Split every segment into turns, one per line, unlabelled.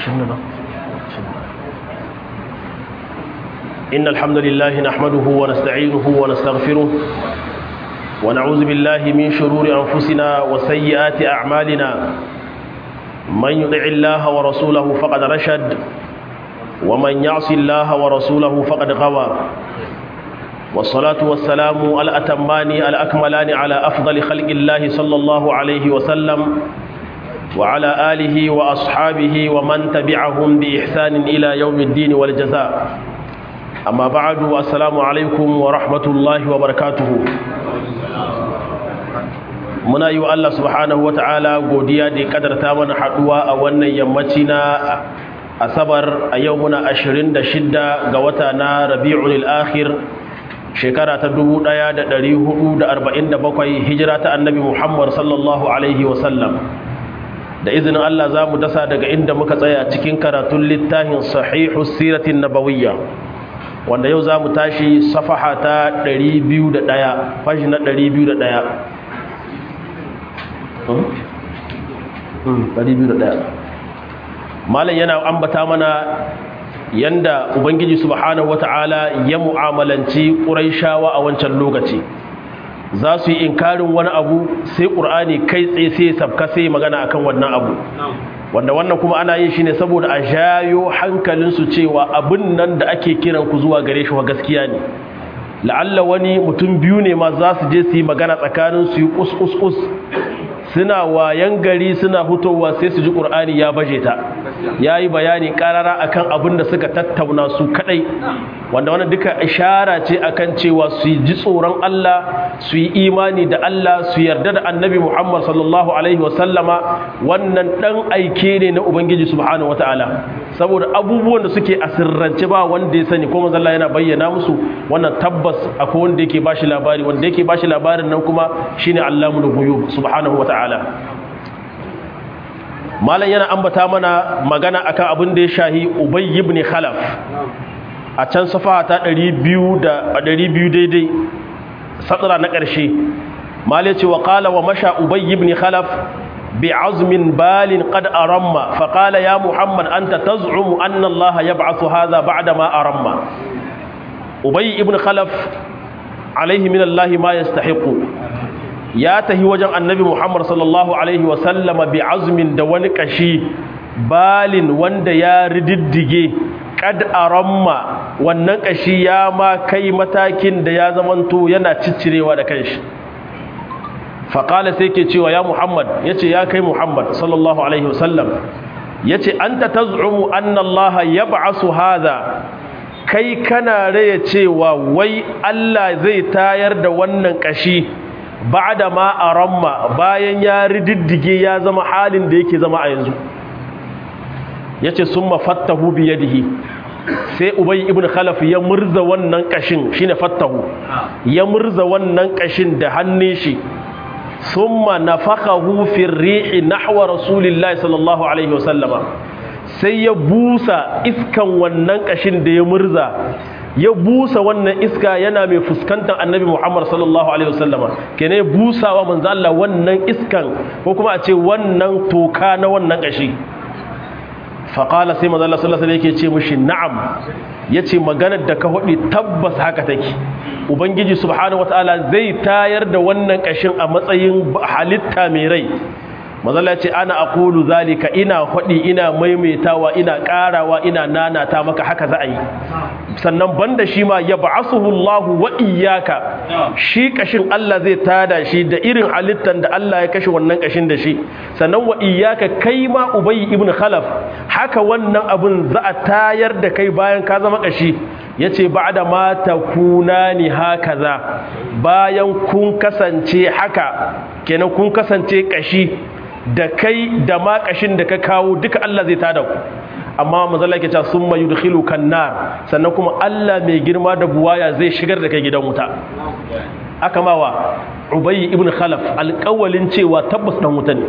إن الحمد لله نحمده ونستعينه ونستغفره ونعوذ بالله من شرور أنفسنا وسيئات أعمالنا من يطع الله ورسوله فقد رشد ومن يعص الله ورسوله فقد غوى والصلاة والسلام الأتمان الأكملان على أفضل خلق الله صلى الله عليه وسلم وعلى آله وأصحابه ومن تبعهم بإحسان إلى يوم الدين والجزاء أما بعد السلام عليكم ورحمة الله وبركاته muna yi wa Allah subhanahu wa ta'ala godiya da ya kadarta mana haduwa a wannan yammaci na asabar a yau muna 26 ga wata na rabi'ul akhir shekara ta 1447 hijira ta annabi Muhammad sallallahu alaihi wasallam da izinin Allah za mu dasa daga inda muka tsaya cikin karatun littafin sahihu siratin nabawiyya wanda yau za mu tashi safaha ta 201 fashi na 201 malam yana ambata mana yanda ubangiji subhanahu wata'ala ya mu'amalanci ƙuraishawa a wancan lokaci za su yi inkarin wani abu sai ƙur'ani kai tsaye sai sabka sai magana akan wannan abu wanda wannan kuma ana yin shi ne saboda a jayo hankalinsu cewa abin nan da ake kiran ku zuwa gare shi wa gaskiya ne la'alla wani mutum biyu ne ma za su je su yi magana tsakanin su yi kus suna wayan gari suna hutowa sai su ji ƙur'ani ya baje ta ya yi bayani ƙarara akan abin da suka tattauna su kaɗai wanda wani duka ishara ce akan cewa su ji tsoron Allah su yi imani da Allah su yarda da annabi Muhammad sallallahu alaihi wasallama wannan ɗan aike ne na Ubangiji subhanahu wata'ala saboda abubuwan da suke a sirrance ba wanda ya sani ko manzalla yana bayyana musu wannan tabbas akwai wanda yake bashi labari wanda yake bashi labarin nan kuma shine Allamul ghuyub subhanahu wata'ala ta'ala malam yana ambata mana magana akan abin da ya shahi ubay ibn khalaf a can safa ta 200 da 200 daidai sadra na ƙarshe malam ce wa qala wa masha ubay ibn khalaf بعزم بال قد أرم فقال يا محمد أنت تزعم أن الله يبعث هذا بعدما أرم أبي ابن خلف عليه من الله ما يستحق ya tahi wajen annabi Muhammad sallallahu Alaihi wasallama bi azumin da wani kashi balin wanda ya rididdige kad aramma wannan kashi ya ma kai matakin da ya zamanto yana ciccirewa da kanshi faƙala sai ke cewa ya Muhammad ya ce ya kai Muhammad sallallahu Alaihi wasallam ya ce an ta tazumu annallaha ya ba'asu haza kai kana raya cewa wai Allah zai tayar da wannan kashi ba'da ma aramma bayan ya rididdige ya zama halin da yake zama a yanzu yace summa fattahu bi yadihi sai ubay ibn khalaf ya murza wannan kashin shine fattahu ya murza wannan kashin da hannun shi summa nafakhahu fi rihi nahwa rasulillahi sallallahu alaihi wasallama sai ya busa iskan wannan kashin da ya murza ya busa wannan iska yana mai fuskantar annabi Muhammad sallallahu alaihi wasallama kene busawa manzo Allah wannan iskan ko kuma a ce wannan toka na wannan kashi faqala sai manzo Allah sallallahu alaihi yake ce mishi na'am yace maganar da ka hodi tabbas haka take ubangiji subhanahu wataala zai tayar da wannan kashin a matsayin halitta mai rai mazala ce ana aqulu zalika ina hudi ina maimaitawa ina karawa ina nanata maka haka za a yi sannan banda shi ma ya ba'asuhu Allahu wa iyyaka shi kashin Allah zai tada shi da irin halittan da Allah ya kashe wannan kashin da shi sannan wa iyyaka kai ma Ubay ibn Khalaf haka wannan abun za a tayar da kai bayan ka zama kashi yace ba'da ma takunani hakaza bayan kun kasance haka kenan kun kasance kashi da kai da makashin da ka kawo duka Allah zai tada ku amma manzala yake cewa summa yudkhilu kannar sannan kuma Allah mai girma da buwaya zai shigar da kai gidan wuta aka mawa Ubay ibn Khalaf alƙawalin cewa tabbas dan wuta ne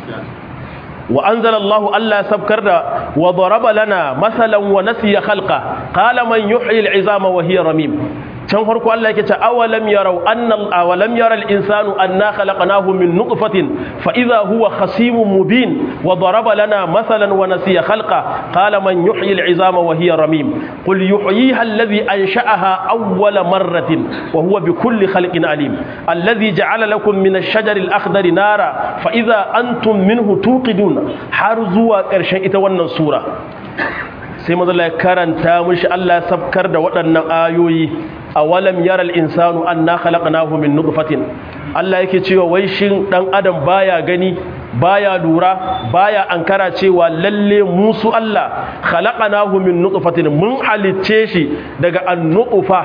wa anzalallahu Allah sabkar da wa daraba lana masalan wa nasiya khalqa qala man yuhyi al'izama wa hiya ramim can farko Allah yake ce awalam yarau anna awalam yara al-insanu anna khalaqnahu min nutfatin fa idha huwa khasimun mubin wa daraba lana mathalan wa nasiya khalqa qala man yuhyi al-'izama wa hiya ramim qul yuhyiha alladhi ansha'aha awwala marratin wa huwa bikulli khalqin alim alladhi ja'ala lakum min ash-shajari al-akhdari nara fa idha antum minhu tuqidun har zuwa ƙarshen ita wannan sura sai mazala ya karanta mishi Allah sabkar da waɗannan ayoyi a walam yaral insanu anna khalaqnahu min nutfatin Allah yake cewa wai shin dan adam baya gani baya lura baya ankara cewa lalle musu Allah khalaqnahu min nutfatin mun halicce shi daga an-nutfa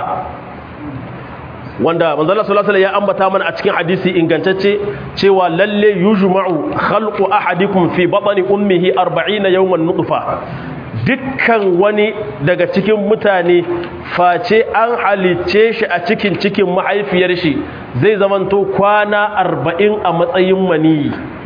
wanda manzala sallallahu alaihi ya ambata mana a cikin hadisi ingantacce cewa lalle yujma'u khalqu ahadikum fi batni ummihi 40 yawman nutfa dukkan wani daga cikin mutane face an halicce shi a cikin cikin mahaifiyar shi zai zamanto kwana 40 a matsayin maniyi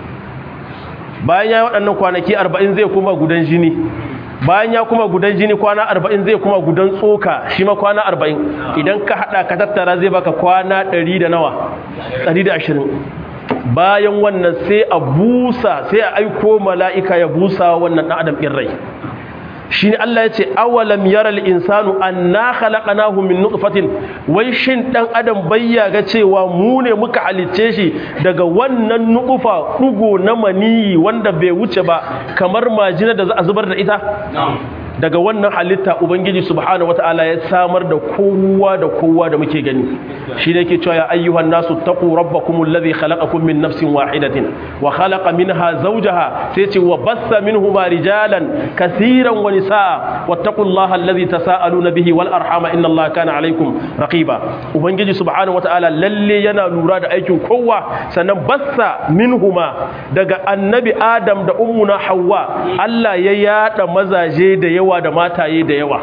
bayan ya waɗannan kwanaki 40 zai kuma gudan jini bayan ya kuma gudan jini kwana arba'in zai kuma gudan tsoka shi ma kwana arba'in idan ka haɗa ka tattara zai baka kwana ɗari da nawa ɗari da ashirin bayan wannan sai a busa sai a aiko mala'ika ya busa wannan ɗan adam ɗin rai shi ne Allah ya ce awalam yaral insanu anna khalaqnahu min nutfatin wai shin dan adam bayya ga cewa mu ne muka halicce shi daga wannan nutfa dugo na maniyi wanda bai wuce ba kamar majina da za a zubar da ita daga wannan halitta ubangiji subhanahu wataala ya samar da kowa da kowa da muke gani shi ne yake cewa ya ayyuhan nasu taqu rabbakum alladhi khalaqakum min nafsin wahidatin wa khalaqa minha zawjaha sai ce wa bassa minhuma rijalan kaseeran wa nisaa wattaqullaha alladhi tasaaluna bihi wal arhama inna allaha kana alaykum raqiba ubangiji subhanahu wataala lalle yana lura da aikin kowa sannan bassa minhuma daga annabi adam da ummuna hawwa Allah ya yada mazaje da yawa yawa da mataye da yawa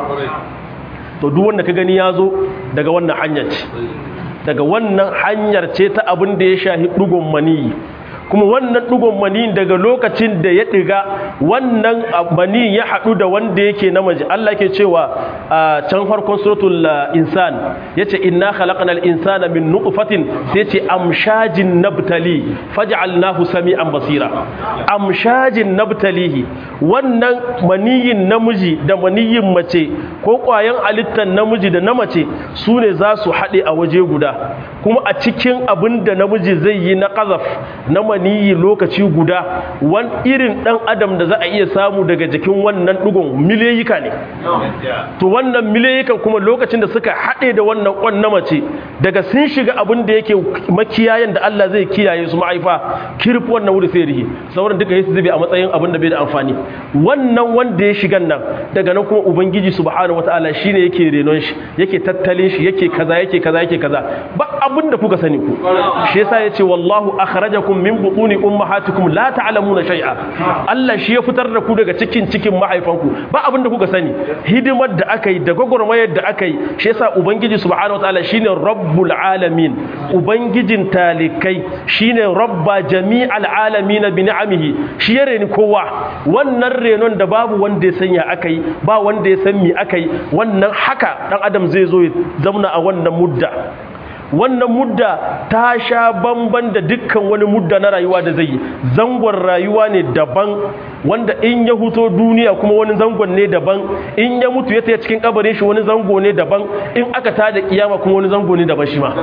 to duk wanda ka gani ya zo daga wannan hanyar ce daga wannan hanyar ce ta abin da ya shahi dugun maniyi kuma wannan dugun maniyin daga lokacin da ya diga wannan maniyin ya haɗu da wanda yake namiji Allah ke cewa a can farkon suratul insan yace inna khalaqnal insana min nutfatin sai ce amshajin nabtali faj'alnahu sami'an basira amshajin nabtalihi wannan maniyin namiji da maniyin mace ko ƙwayan halittar namiji da na mace su ne za su haɗe a waje guda kuma a cikin abin da namiji zai yi na ƙazaf na maniyi lokaci guda wani irin ɗan adam da za a iya samu daga jikin wannan ɗugun miliyika ne to wannan miliyikan kuma lokacin da suka haɗe da wannan ƙwan na mace daga sun shiga abin da yake makiyayen da Allah zai kiyaye su ma'aifa kirfi wannan wuri sai rihi sauran duka yi su zube a matsayin abin da bai da amfani wannan wanda ya shigan nan daga nan kuma ubangiji subhanahu wataala shine yake renon shi yake tattalin shi yake kaza yake kaza yake kaza ba abin da kuka sani ku shi yasa yace wallahu akhrajakum min butuni ummahatikum la ta'lamuna shay'a Allah shi ya fitar da ku daga cikin cikin mahaifanku ba abin da kuka sani hidimar da aka yi da gwagwarmayar da aka yi shi yasa ubangiji subhanahu wataala shine rabbul alamin ubangijin talikai shine rabba jami'al alamin bi ni'amihi shi ya reni kowa wannan renon da babu wanda ya sanya aka yi ba wanda ya san me aka yi wannan haka dan adam zai zo ya zauna a wannan mudda wannan mudda ta sha bamban da dukkan wani mudda na rayuwa da zai yi zangon rayuwa ne daban wanda in ya huto duniya kuma wani zangon ne daban in ya mutu ya taya cikin kabarin shi wani zango ne daban in aka tada kiyama kuma wani zango ne daban shi ma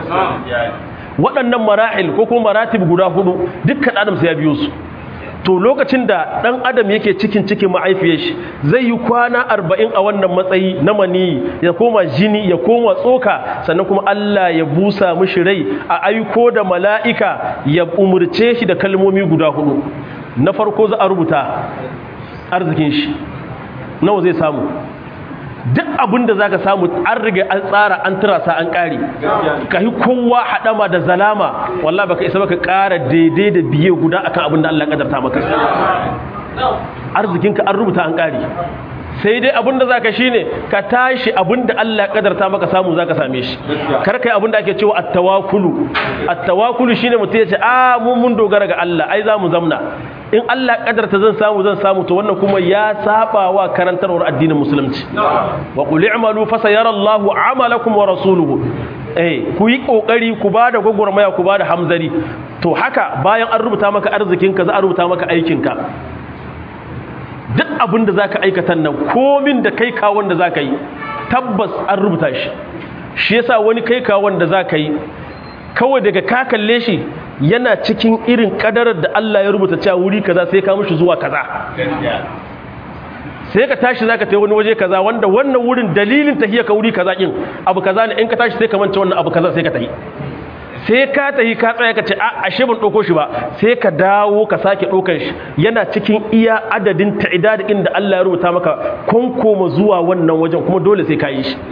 waɗannan marahil ko kuma maratib guda hudu dukkan adam sai ya biyo su to lokacin da ɗan adam yake cikin cikin ma'aifiyar shi zai yi kwana arba'in a wannan matsayi na maniyi ya koma jini ya koma tsoka sannan kuma Allah ya busa mishi rai a aiko da mala'ika ya umurce shi da kalmomi guda hudu na farko za a rubuta arzikin shi nawa zai samu duk abin da za ka samu an riga an tsara an turasa an ƙari ka yi kowa haɗama da zalama wallah baka isa baka ƙara daidai da biye guda akan abin da Allah ƙadarta maka arzikinka an rubuta an ƙari sai dai abin da za ka shi ne ka tashi abin da Allah ƙadarta maka samu za ka same shi kar kai abin da ake cewa attawakulu attawakulu shine mutum ya ce a mun mun dogara ga Allah ai za mu zamna in Allah kadarta zan samu zan samu to wannan kuma ya saba wa karantarwar addinin musulunci wa qul i'malu fa sayara Allahu 'amalakum wa rasuluhu eh ku yi kokari ku ba da gwagwarmaya ku ba da hamzari to haka bayan an rubuta maka arzikinka za a rubuta maka aikinka duk abin da za ka aikata nan komin da kai kawon da za ka yi tabbas an rubuta shi shi yasa wani kai kawon da za ka yi kawai daga ka kalle shi yana cikin irin kadarar da Allah ya rubuta cewa wuri kaza sai ka mushi zuwa kaza sai ka tashi zaka tafi wani waje kaza wanda wannan wurin dalilin tahiyya ka wuri kaza kin abu kaza ne in ka tashi sai ka manta wannan abu kaza sai ka tafi sai ka tafi ka tsaya ka ce a ashe ban dauko shi ba sai ka dawo ka sake ɗaukar shi yana cikin iya adadin ta'idad inda Allah ya rubuta maka konkoma zuwa wannan wajen kuma dole sai ka yi shi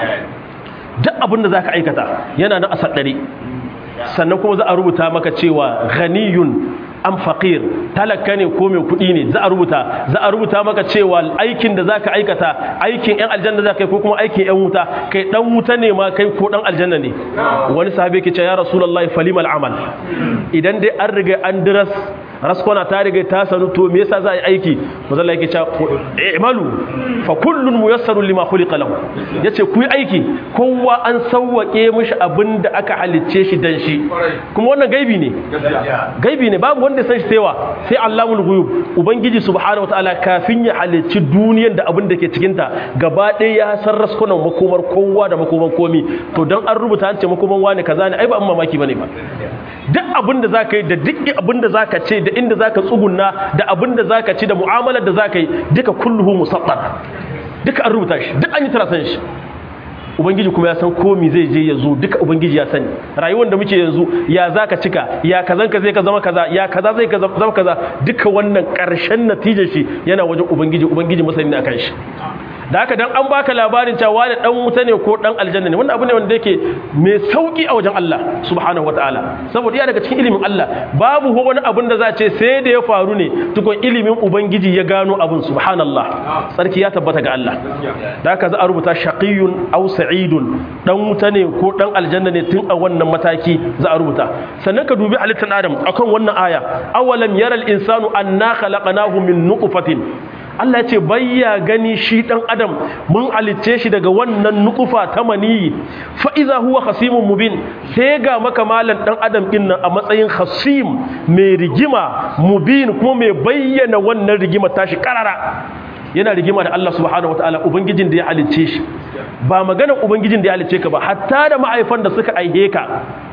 duk abin da zaka aikata yana nan a saddare sannan kuma za a rubuta maka cewa ghaniyun am faqir talaka ne ko mai kuɗi ne za a rubuta za a rubuta maka cewa aikin da zaka aikata aikin ɗan aljanna zaka yi ko kuma aikin ɗan wuta kai ɗan wuta ne ma kai ko ɗan aljanna ne wani sahabi yake cewa ya rasulullahi falimal amal idan dai an riga an diras raskona ta riga ta sanu to me yasa za a yi aiki mazalla yake cewa i'malu fa kullun muyassarun lima khuliqa lahu yace ku yi aiki kowa an sawwake mishi abinda aka halicce shi dan shi kuma wannan gaibi ne gaibi ne babu wanda san shi saiwa sai Allahul ghuyub ubangiji subhanahu wataala kafin ya halicci duniyar da abin da ke cikin ta gaba ɗaya ya san raskunan makomar kowa da makomar komi to dan an rubuta an ce makoman wani kaza ne ai ba an mamaki bane ba duk abin da zaka yi da duk abin da zaka ce da inda zaka tsugunna da abin da zaka ci da mu'amalar da zaka yi duka kulluhu musaddar duka an rubuta shi duk an yi tarasan shi ubangiji kuma ya san komi zai je ya zo duka ubangiji ya sani rayuwar da muke yanzu ya zaka cika ya kazan ka zai ka zama kaza ya kaza zai ka zama kaza duka wannan karshen natijar shi yana wajen ubangiji ubangiji masani ne akan shi da haka dan an baka labarin cewa da dan wuta ne ko dan aljanna ne wannan abu ne wanda yake mai sauki a wajen Allah subhanahu wataala saboda ya daga cikin ilimin Allah babu wani abun da za ce sai da ya faru ne tukun ilimin ubangiji ya gano abun subhanallah sarki ya tabbata ga Allah da haka za a rubuta shaqiyun aw sa'idun dan wuta ne ko dan aljanna ne tun a wannan mataki za a rubuta sannan ka dubi halittar adam akan wannan aya awalam yaral insanu anna khalaqnahu min nutfatin Allah ya ce bayya gani shi dan adam mun alice shi daga wannan nukufa ta maniyi fa iza huwa khasimun mubin sai ga maka malan dan adam din nan a matsayin khasim mai rigima mubin kuma mai bayyana wannan rigima tashi karara yana rigima da Allah subhanahu wataala ubangijin da ya halicce shi ba maganar ubangijin da ya halicce ka ba hatta da ma'aifan da suka aihe ka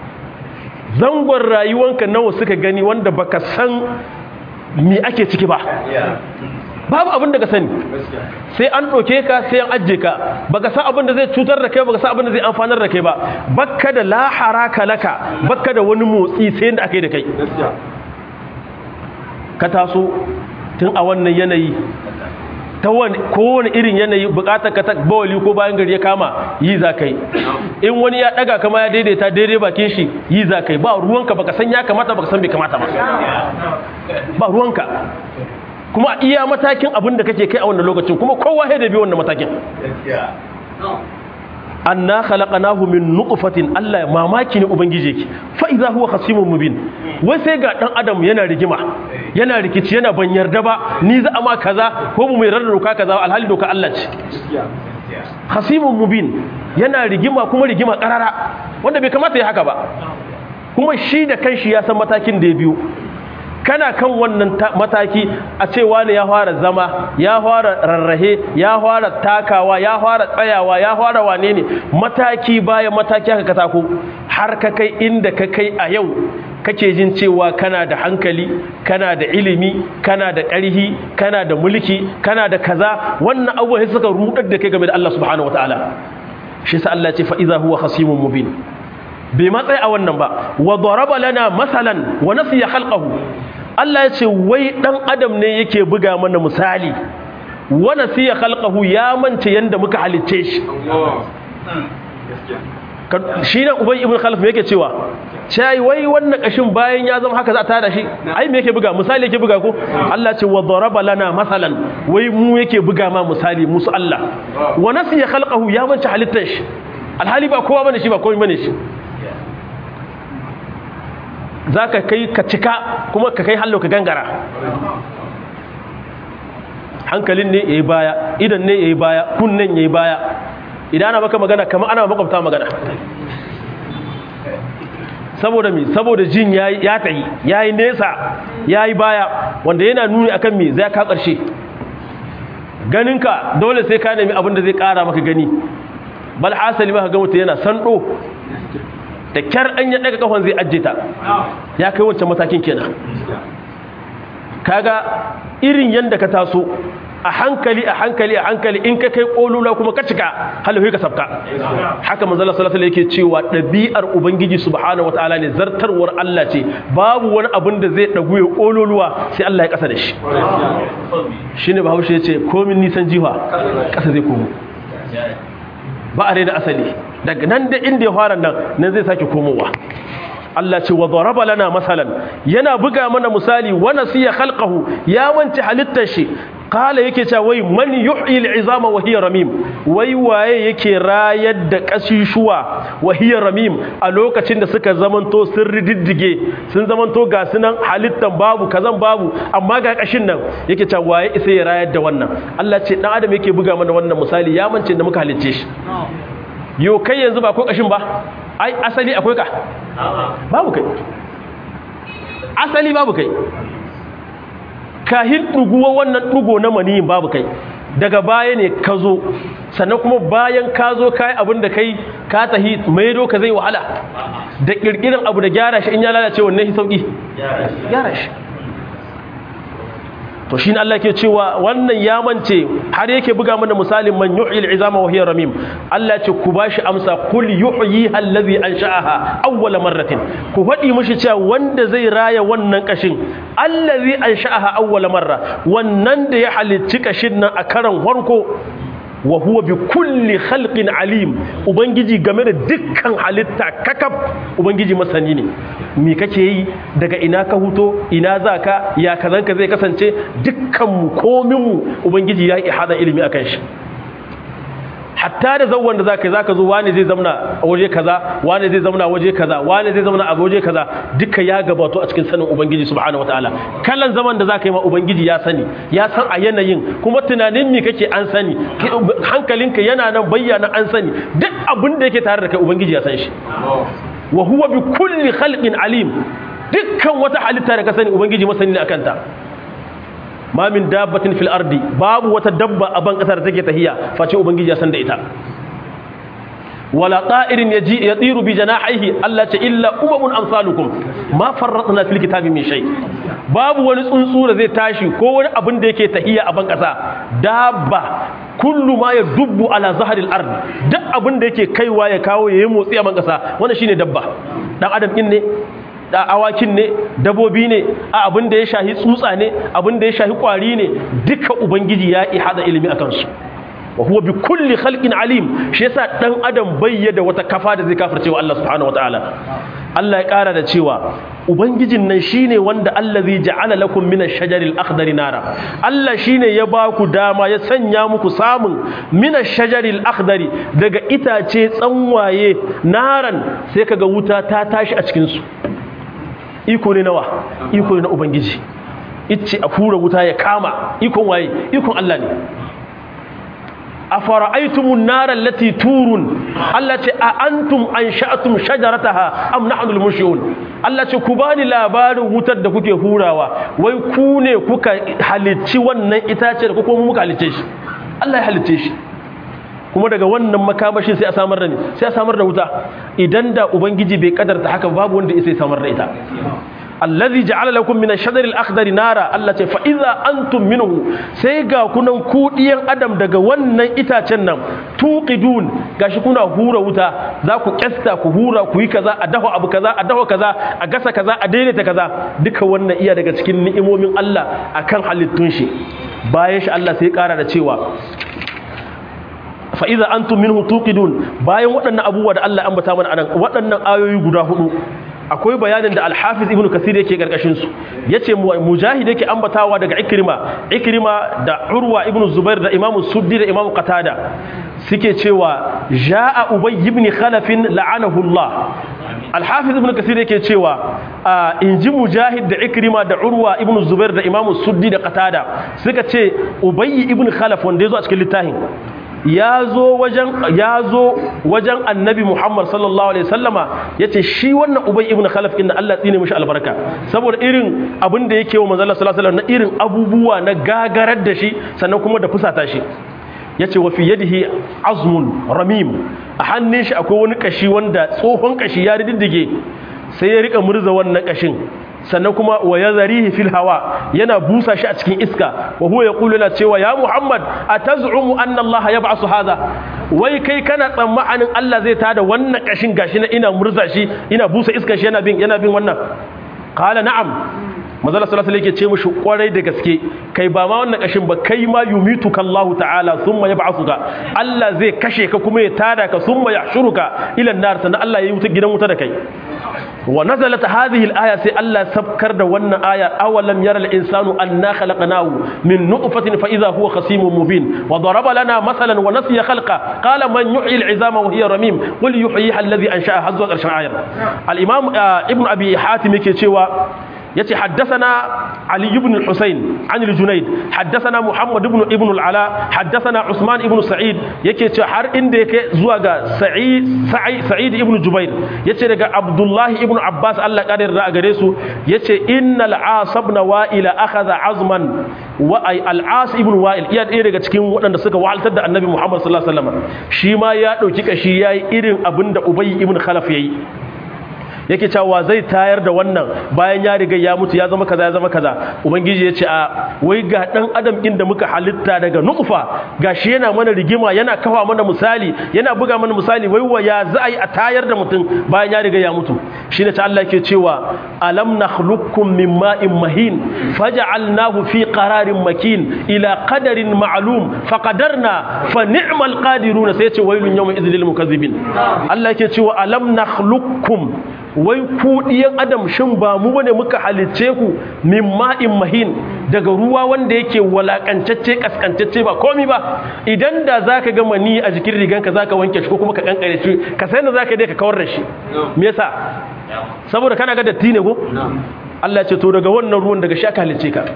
zangon rayuwanka nawa suka gani wanda baka san me ake ciki ba babu abin da ka sani sai an ɗauke ka sai an ajiye ka baka san abin da zai cutar da kai baka san abin da zai amfanar da kai ba bakka da lahara ka laka bakka da wani motsi sai da aka yi da kai ka taso tun a wannan yanayi ta kowane irin yanayi bukatar ka ta bawali ko bayan gari ya kama yi za ka yi in wani ya daga kama ya daidaita daidai bakin shi yi za ka yi ba ruwanka baka san ya kamata baka san bai kamata ba ba ruwanka kuma iya matakin abin da kake kai a wannan lokacin kuma kowa ya da bi wannan matakin anna khalaqnahu min nutfatin Allah mamaki ne ubangije ki fa idza huwa khasimun mubin wai sai ga dan adam yana rigima yana rikici yana ban yarda ba ni za a ma kaza ko mu mai rarra doka kaza alhali doka Allah ce khasimun mubin yana rigima kuma rigima karara wanda bai kamata ya haka ba kuma shi da kanshi ya san matakin da ya biyo kana kan wannan mataki a ce wani ya fara zama ya fara rarrahe ya fara takawa ya fara tsayawa ya fara wane ne mataki bayan mataki haka katako har ka kai inda ka kai a yau kake jin cewa kana da hankali kana da ilimi kana da ƙarhi kana da mulki kana da kaza wannan abubuwa suka rudar da kai game da Allah subhanahu wataala shi sa Allah ce fa iza huwa khasimun mubin bai matsayi a wannan ba wa daraba lana masalan wa nasiya khalqahu Allah ya ce wai dan adam ne yake buga mana misali wa nasiya khalqahu ya mance yanda muka halicce shi shi ne ubai ibn khalaf yake cewa cai wai wannan kashin bayan ya zama haka za ta da shi ai me yake buga misali yake buga ko Allah ce wa daraba lana masalan wai mu yake buga ma misali musu Allah wa nasiya khalqahu ya mance halittar shi alhali ba kowa bane shi ba komai bane shi za ka kai ka cika kuma ka kai hallo ka gangara hankalin ne ya yi baya idan ne ya yi baya kunnen ya yi baya idan ana maka magana kama ana makwabta magana saboda mi saboda jin yayi ya tayi yayi nesa yayi baya wanda yana nuni akan me zai ka karshe ganinka dole sai ka nemi abin da zai kara maka gani bal hasali ma ka ga mutum yana sando da kyar an ya daga kafan zai ajjeta ya kai wancan matakin kenan kaga irin yanda ka taso a hankali a hankali a hankali in ka kai kolula kuma ka cika halafi ka sabka haka manzala sallallahu alaihi yake cewa dabi'ar ubangiji subhanahu wataala ne zartarwar Allah ce babu wani abin da zai dagu ya kololuwa sai Allah ya kasa da shi shine bahaushe yace komin nisan jiha kasa zai komo ba a da asali daga nan da inda ya fara nan nan zai sake komowa Allah ce wa daraba lana masalan yana buga mana misali wa nasiya khalqahu ya wance halittar shi kala yake cewa wai man yuhyi al'izama wa hiya ramim wai waye yake rayar da kashishuwa wa hiya ramim a lokacin da suka zamanto sun rididdige sun zamanto ga sunan halittan babu kazan babu amma ga kashin nan yake cewa waye isa ya rayar da wannan Allah ce dan adam yake buga mana wannan misali ya mance da muka halicce shi yo kai yanzu ba ko kashin ba ai asali akwai ka babu kai asali babu kai kahin ɗuguwa wannan ɗugo na maniyin babu kai daga baya ne ka zo sannan kuma bayan ka zo ka yi abin da kai ka tahi maido ka zai wahala da ƙirƙirin abu da gyara shi in ya lalace wannan shi sauƙi gyara shi to shi Allah ke cewa wannan ya mance har yake buga mana misalin man yuhyi al'izama wa hiya ramim Allah ce ku bashi amsa kul yuhyi allazi ansha'aha awwal marratin ku fadi mishi cewa wanda zai raya wannan kashin allazi ansha'aha awwal marra wannan da ya halicci kashin nan a karan farko wa huwa bi kulli khalqin alim ubangiji game da dukkan halitta kakaf ubangiji masani ne me kake yi daga ina ka huto ina zaka ya kazanka zai kasance dukkan mu komin mu ubangiji ya yi hada ilimi akan shi hatta da zawon da zaka zaka zo wani zai zamna a waje kaza wani zai zamna a waje kaza wani zai zamna a waje kaza duka ya gabato a cikin sanin ubangiji subhanahu wataala kallon zaman da zaka yi ma ubangiji ya sani ya san a yanayin kuma tunanin me kake an sani hankalinka yana nan bayyana an sani duk abin da yake tare da kai ubangiji ya san shi wa huwa bi kulli khalqin alim dukkan wata halitta da ka sani ubangiji masani ne akan ta ma min dabbatin fil ardi babu wata dabba a ban kasar take tahiya face ubangiji ya san da ita wala ta'irin yaji yatiru bi janahihi Allah ta illa umamun amsalukum ma farratna fil kitabi min shay babu wani tsuntsu da zai tashi ko wani abin da yake tahiya a ban kasa dabba kullu ma yadubbu ala zahril ard duk abin da yake kaiwa ya kawo yayi motsi a ban kasa wannan shine dabba dan adam din ne da awakin ne dabobi ne a abin da ya shahi tsutsa ne abin da ya shahi kwari ne duka ubangiji ya ihada ilimi akan su wa huwa bi kulli khalqin alim shi yasa dan adam bayyada wata kafa da zai kafirce wa Allah subhanahu wataala Allah ya kara da cewa ubangijin nan shine wanda allazi ja'ala lakum min ash-shajari al-akhdari nara Allah shine ya ba ku dama ya sanya muku samun min ash-shajari al-akhdari daga itace tsanwaye naran sai kaga wuta ta tashi a cikin su iko ne nawa iko ne na ubangiji ice a fura wuta ya kama ikon waye ikon Allah ne afara'aytumun nara allati turun Allah ce a antum ansha'tum shajarataha am nahnu al-mushyun Allah ce ku bani labarin wutar da kuke hurawa wai ku ne kuka halicci wannan itace da kuma muka halicce shi Allah ya halicce shi kuma daga wannan makamashin sai a samar da ne sai a samar da wuta idan da ubangiji bai kadarta haka babu wanda ya samar da ita allazi ja'ala lakum min ash-shajari al-akhdari nara Allah ce fa idza antum minhu sai ga kunan kudiyan adam daga wannan itacen nan tuqidun gashi kuna hura wuta za ku kyasta ku hura ku yi kaza a dafa abu kaza a dafa kaza a gasa kaza a daidaita kaza duka wannan iya daga cikin ni'imomin Allah akan halittun shi bayan shi Allah sai kara da cewa fa idza antum minhu tuqidun bayan waɗannan abubuwa da Allah ambata mana anan waɗannan ayoyi guda hudu akwai bayanin da alhafiz ibn kasir yake karkashin su yace mujahid yake ambatawa daga ikrima ikrima da urwa ibn zubair da imam suddi da imam qatada suke cewa jaa ubay ibn khalaf la'anahu allah alhafiz ibn kasir yake cewa inji mujahid da ikrima da urwa ibn zubair da imam suddi da qatada suka ce ubay ibn khalaf wanda yazo a cikin littafin ya zo wajen ya zo wajen annabi Muhammad sallallahu alaihi wasallama yace shi wannan ubay ibn khalaf inna Allah tsine mishi albarka saboda irin abin da yake wa manzo Allah sallallahu alaihi wasallam na irin abubuwa na gagarar da shi sannan kuma da fusata shi yace wa fi yadihi azmun ramim a hannun shi akwai wani kashi wanda tsohon kashi ya riddige sai ya rika murza wannan kashin sannan kuma wa yazarihi fil hawa yana busa shi a cikin iska wa huwa yaqulu la cewa ya muhammad ataz'umu anna allah yab'asu hadha wai kai kana tsammanin allah zai tada wannan kashin gashi na ina murza shi ina busa iska shi yana bin yana bin wannan qala na'am manzala sallallahu alaihi yake ce mushi kwarai da gaske kai ba ma wannan kashin ba kai ma yumituka Allah ta'ala thumma yab'athuka Allah zai kashe ka kuma ya tada ka thumma yahshuruka ila an-nar sannan Allah ya yi wuta gidan wuta da kai wa nazalat hadhihi al-aya sai Allah sabkar da wannan aya awalam yara al-insanu anna khalaqnahu min nutfatin fa idha huwa khasimun mubin wa daraba lana masalan wa nasiya khalqa qala man yuhyi al-'izama wa hiya ramim qul yuhyiha alladhi ansha'aha hazwa qarshan ayat al-imam ibn abi hatim yake cewa yace haddathana ali ibn al-husayn an al-junayd haddathana muhammad ibn ibn al-ala haddathana usman ibn sa'id yake ce har inda yake zuwa ga sa'id sa'id ibn jubair yace daga abdullahi ibn abbas Allah kadir da gare su yace innal as ibn wa'il akhadha azman wa ay al-as ibn wa'il iya ɗaya daga cikin waɗanda suka wahaltar da annabi muhammad sallallahu alaihi wasallam shi ma ya dauki kashi yayi irin abinda ubay ibn khalaf yayi yake cewa zai tayar da wannan bayan ya riga ya mutu ya zama kaza ya zama kaza ubangiji ya ce a wai ga dan adam din da muka halitta daga nutfa gashi yana mana rigima yana kafa mana misali yana buga mana misali wai wa ya za a yi a tayar da mutum bayan ya riga ya mutu shine ta Allah yake cewa alam nakhluqukum min ma'in mahin faj'alnahu fi qararin makin ila qadarin ma'lum faqadarna fa ni'mal qadiruna sai ya ce wailun yawma idhil lil mukazzibin Allah yake cewa alam nakhluqukum wai ku ɗiyan adam shin ba mu bane muka halicce ku min ma'in mahin daga ruwa wanda yake walakancacce kaskantacce ba komi ba idan da zaka ga mani a jikin riganka zaka wanke shi ko kuma ka kankare shi ka sai da zaka dai ka kawar da shi me yasa saboda kana ga datti ne ko Allah ya ce to daga wannan ruwan daga shi aka halicce ka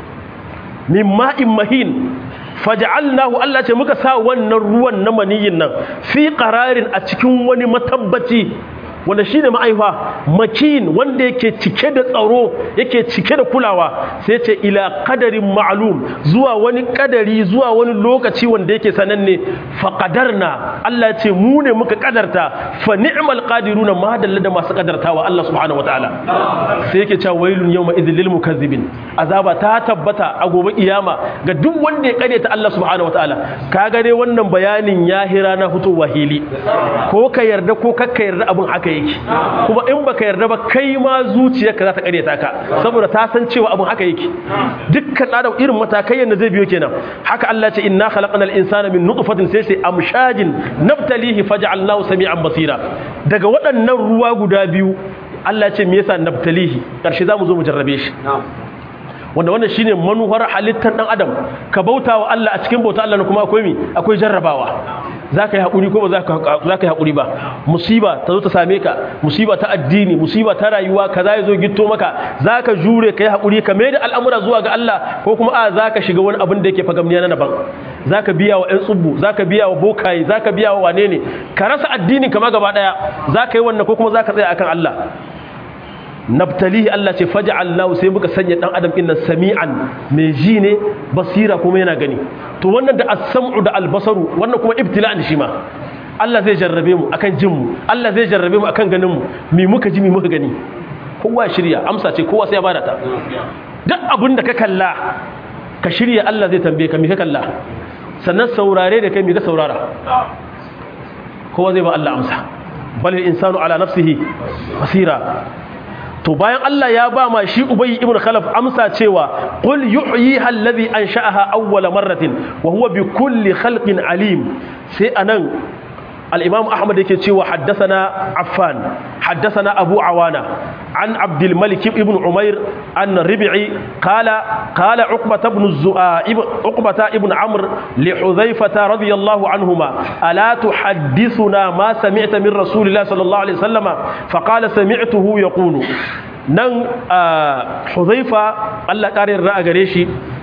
min ma'in mahin faj'alnahu Allah ce muka sa wannan ruwan na maniyin nan fi qararin a cikin wani matabbaci wanda shi ne ma'aifa makin wanda yake cike da tsaro yake cike da kulawa sai ce ila kadarin ma'alum zuwa wani kadari zuwa wani lokaci wanda yake sananne faƙadarna Allah ce mu ne muka kadarta fa ni'mal qadiruna ma dalla da masu kadartawa Allah subhanahu wataala sai yake cewa wailun yawma idhil lil mukazzibin azaba ta tabbata a gobe kiyama ga duk wanda ya ta Allah subhanahu wataala kaga dai wannan bayanin ya hira na fitowa hili ko ka yarda ko kakka yarda abin haka yake kuma in baka yarda ba kai ma zuciyarka za ta karyata ka saboda ta san cewa abin haka yake dukkan adam irin matakai yanda zai biyo kenan haka Allah ce inna khalaqnal insana min nutfatin sai sai amshajin nabtalihi faj'alnahu sami'an basira daga waɗannan ruwa guda biyu Allah ce me yasa nabtalihi karshe zamu zo mu jarrabe shi wanda wannan shine manuhar halittar dan adam ka bauta wa Allah a cikin bauta Allah kuma akwai mi akwai jarrabawa zaka yi hakuri ko ba zaka zaka yi hakuri ba musiba ta zo ta same ka musiba ta addini musiba ta rayuwa kaza ya zo gitto maka zaka jure kai hakuri ka mai da al'amura zuwa ga Allah ko kuma a zaka shiga wani abin da yake fagamniya na daban zaka biya wa ƴan tsubbu zaka biya wa bokaye zaka biya wa wane ne ka rasa addinin kama gaba daya zaka yi wannan ko kuma zaka tsaya akan Allah nabtalihi Allah ce faj'alnahu sai muka sanya dan adam din nan sami'an mai ji ne basira kuma yana gani to wannan da as-sam'u da al-basaru wannan kuma ibtila'an shi ma Allah zai jarrabe mu akan jin mu Allah zai jarrabe mu akan ganin mu me muka ji me muka gani kowa shirya amsa ce kowa sai ya bada ta duk abin da ka kalla ka shirya Allah zai tambaye ka me ka kalla sannan saurare da kai me ka saurara kowa zai ba Allah amsa balil insanu ala nafsihi basira to bayan Allah ya ba ma shi Ubay ibn Khalaf amsa cewa qul yuhyiha alladhi ansha'aha awwala marratin wa huwa bi kulli khalqin alim sai anan al-Imam Ahmad yake cewa haddathana Affan haddathana Abu Awana an Abdul Malik ibn Umair an Rabi'i qala qala Uqbah ibn Zu'a Uqbah ibn Amr li Hudhaifah radiyallahu anhuma ala tuhaddithuna ma sami'ta min Rasulillah sallallahu alaihi wasallam faqala sami'tuhu yaqulu nan Hudhaifa Allah ƙarin ra'a gare shi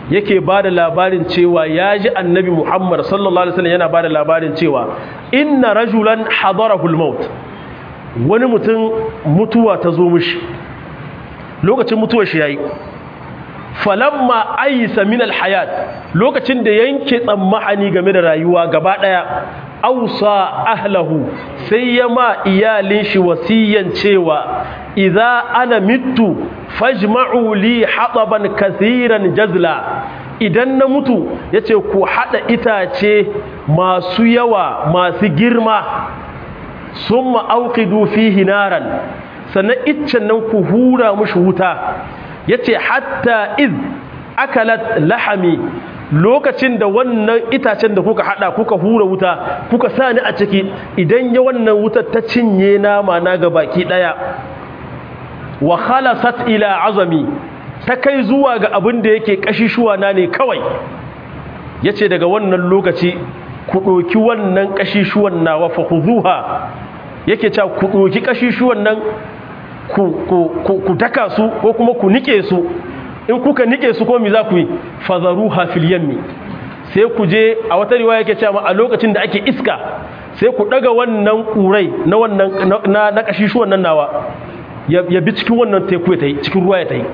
yake ba da labarin cewa ya ji annabi muhammad sallallahu alaihi wasallam yana ba da labarin cewa inna rajulan hadarahul maut wani mutum mutuwa ta zo mishi lokacin mutuwar shi yayi falamma aisa min alhayat lokacin da yanke tsammani game da rayuwa gaba daya ausa ahlahu sai ya ma iyalin shi wasiyan cewa idza ana mittu fajma'u li hataban kaseeran jazla idan na mutu yace ku hada itace masu yawa masu girma summa auqidu fihi naran sannan iccen nan ku hura mushi wuta yace hatta iz akalat lahami lokacin da wannan itacen da kuka hada kuka hura wuta kuka sani a ciki idan ya wannan wutar ta cinye nama na ga baki daya wa khalasat ila azami ta kai zuwa ga abin da yake kashishuwa na ne kawai yace daga wannan lokaci ku doki wannan kashishuwan nawa fa khuzuha yake cewa ku doki kashishuwan nan ku ku ku daka su ko kuma ku nike su in kuka nike su ko mi za ku yi fazaruha fil yammi sai ku je a wata riwaya yake cewa a lokacin da ake iska sai ku daga wannan kurai na wannan na na kashishuwan nan nawa ya bi cikin wannan teku ya tayi cikin ruwa ya tayi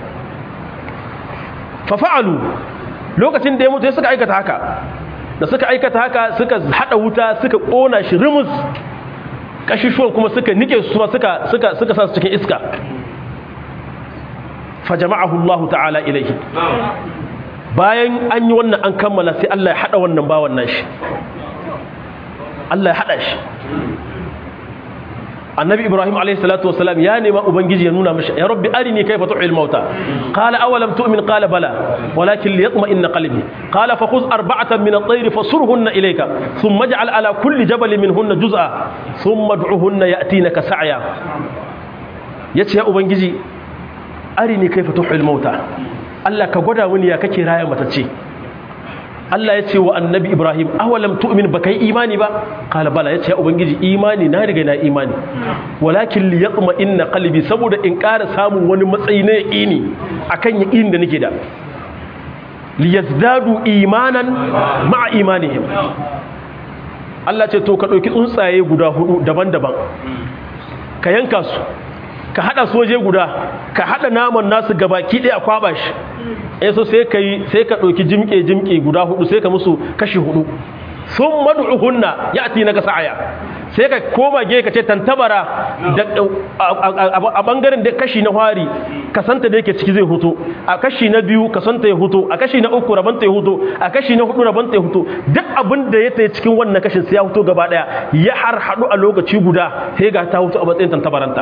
fa fa'alu lokacin da ya mutu suka aikata haka da suka aikata haka suka hada wuta suka kona shi rimus kashishuwan kuma suka nike su suka suka suka sa su cikin iska fajama'ahu Allah ta'ala ilaihi bayan an yi wannan an kammala sai Allah ya hada wannan bawan nan shi Allah ya hada shi annabi ibrahim alayhi salatu wasalam ya nema ubangiji ya nuna mishi ya rabbi arini kayfa tuhil mauta qala awalam tu'min qala bala walakin liyatma'inna qalbi qala fakhudh arba'atan min at-tayr fasurhunna ilayka thumma ij'al ala kulli jabalin minhunna juz'a thumma ad'uhunna ya'tinaka sa'ya yace ya ubangiji arini kaifa tuhil mauta Allah ka gwada mini ya kake raya matacce Allah ya ce wa annabi Ibrahim awalam tu'min baka yi imani ba qala bala yace ya ubangiji imani na riga na imani walakin li yatma inna qalbi saboda in ƙara samun wani matsayi na yaqini akan yaqinin da nake da li yazdadu imanan ma'a imanihim Allah ce to ka dauki tsuntsaye guda hudu daban-daban ka yanka su ka hada soje guda ka hada naman nasu gabaki ɗaya a kwaba shi eh so sai kai sai ka ɗauki jimke jimke guda hudu sai ka musu kashi hudu sun mad'uhunna ya'ti naka sa'aya sai ka koma ge ka ce tantabara a bangaren da kashi na hwari kasanta da yake ciki zai huto a kashi na biyu kasanta ya huto a kashi na uku rabanta ya huto a kashi na hudu rabanta ya huto duk abin da ya tayi cikin wannan kashin sai ya huto gaba daya ya har hadu a lokaci guda sai ga ta huto a matsayin tantabaranta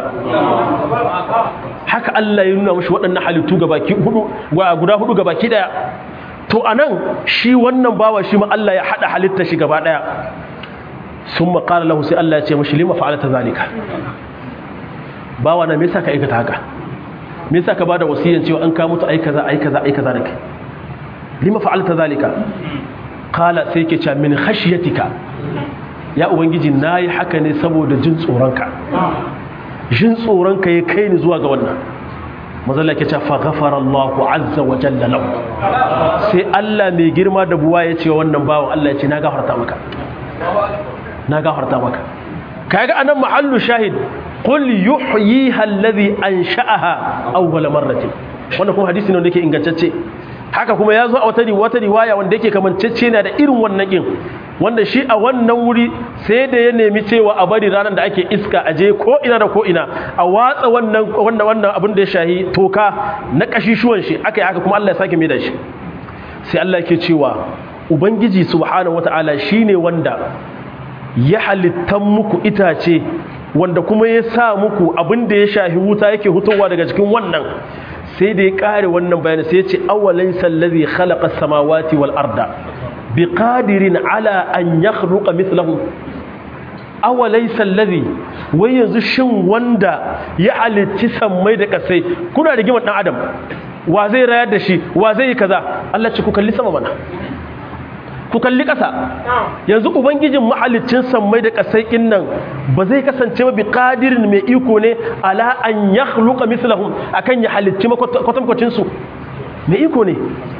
haka Allah ya nuna mashi waɗannan halittu gabaki hudu guda hudu gabaki daya to anan shi wannan bawa shi ma Allah ya hada halitta shi gaba daya sun maƙala lahu sai Allah ya ce mashi lima fa'alata zalika bawa na me yasa ka aikata haka me yasa ka bada wasiyan cewa an ka mutu ai kaza ai kaza ai kaza da kai lima fa'alata zalika qala sai ke cewa min khashyatika ya ubangiji nayi haka ne saboda jin tsoronka jin tsoronka ya kai ni zuwa ga wannan mazalla ke ce faghafara Allahu azza wa jalla lahu sai Allah mai girma da buwa ya ce wannan bawan Allah ya ce na gafarta maka na gafarta maka kaga anan mahallu shahid qul yuhyiha alladhi ansha'aha awwal marratin wannan kuma hadisi ne wanda yake ingantacce haka kuma ya zo a wata wata riwaya wanda yake kamancacce na da irin wannan kin wanda shi a wannan wuri sai da ya nemi cewa a bari ranar da ake iska a je ko ina da ko ina a watsa wannan wannan wannan abin da ya shahi toka na kashishuwan shi aka yi haka kuma Allah ya sake mai da shi sai Allah yake cewa ubangiji subhanahu wataala shine wanda ya halittan muku itace wanda kuma ya sa muku abin da ya shahi wuta yake hutowa daga cikin wannan sai da ya kare wannan bayani sai ya ce awalin sallazi khalaqa samawati wal arda biqadirin ala an yakhluqa mithlahu awalai sallazi wai yanzu shin wanda ya halicci sammai da kasai kuna da giman dan adam wa zai rayar da shi wa zai yi kaza Allah ce ku kalli sama mana ku kalli ƙasa yanzu ubangijin mahalicin sammai da ƙasai ɗin nan ba zai kasance ba bi ƙadirin mai iko ne ala an ya hluka mislahum akan ya halicci kwatankwacin su mai iko ne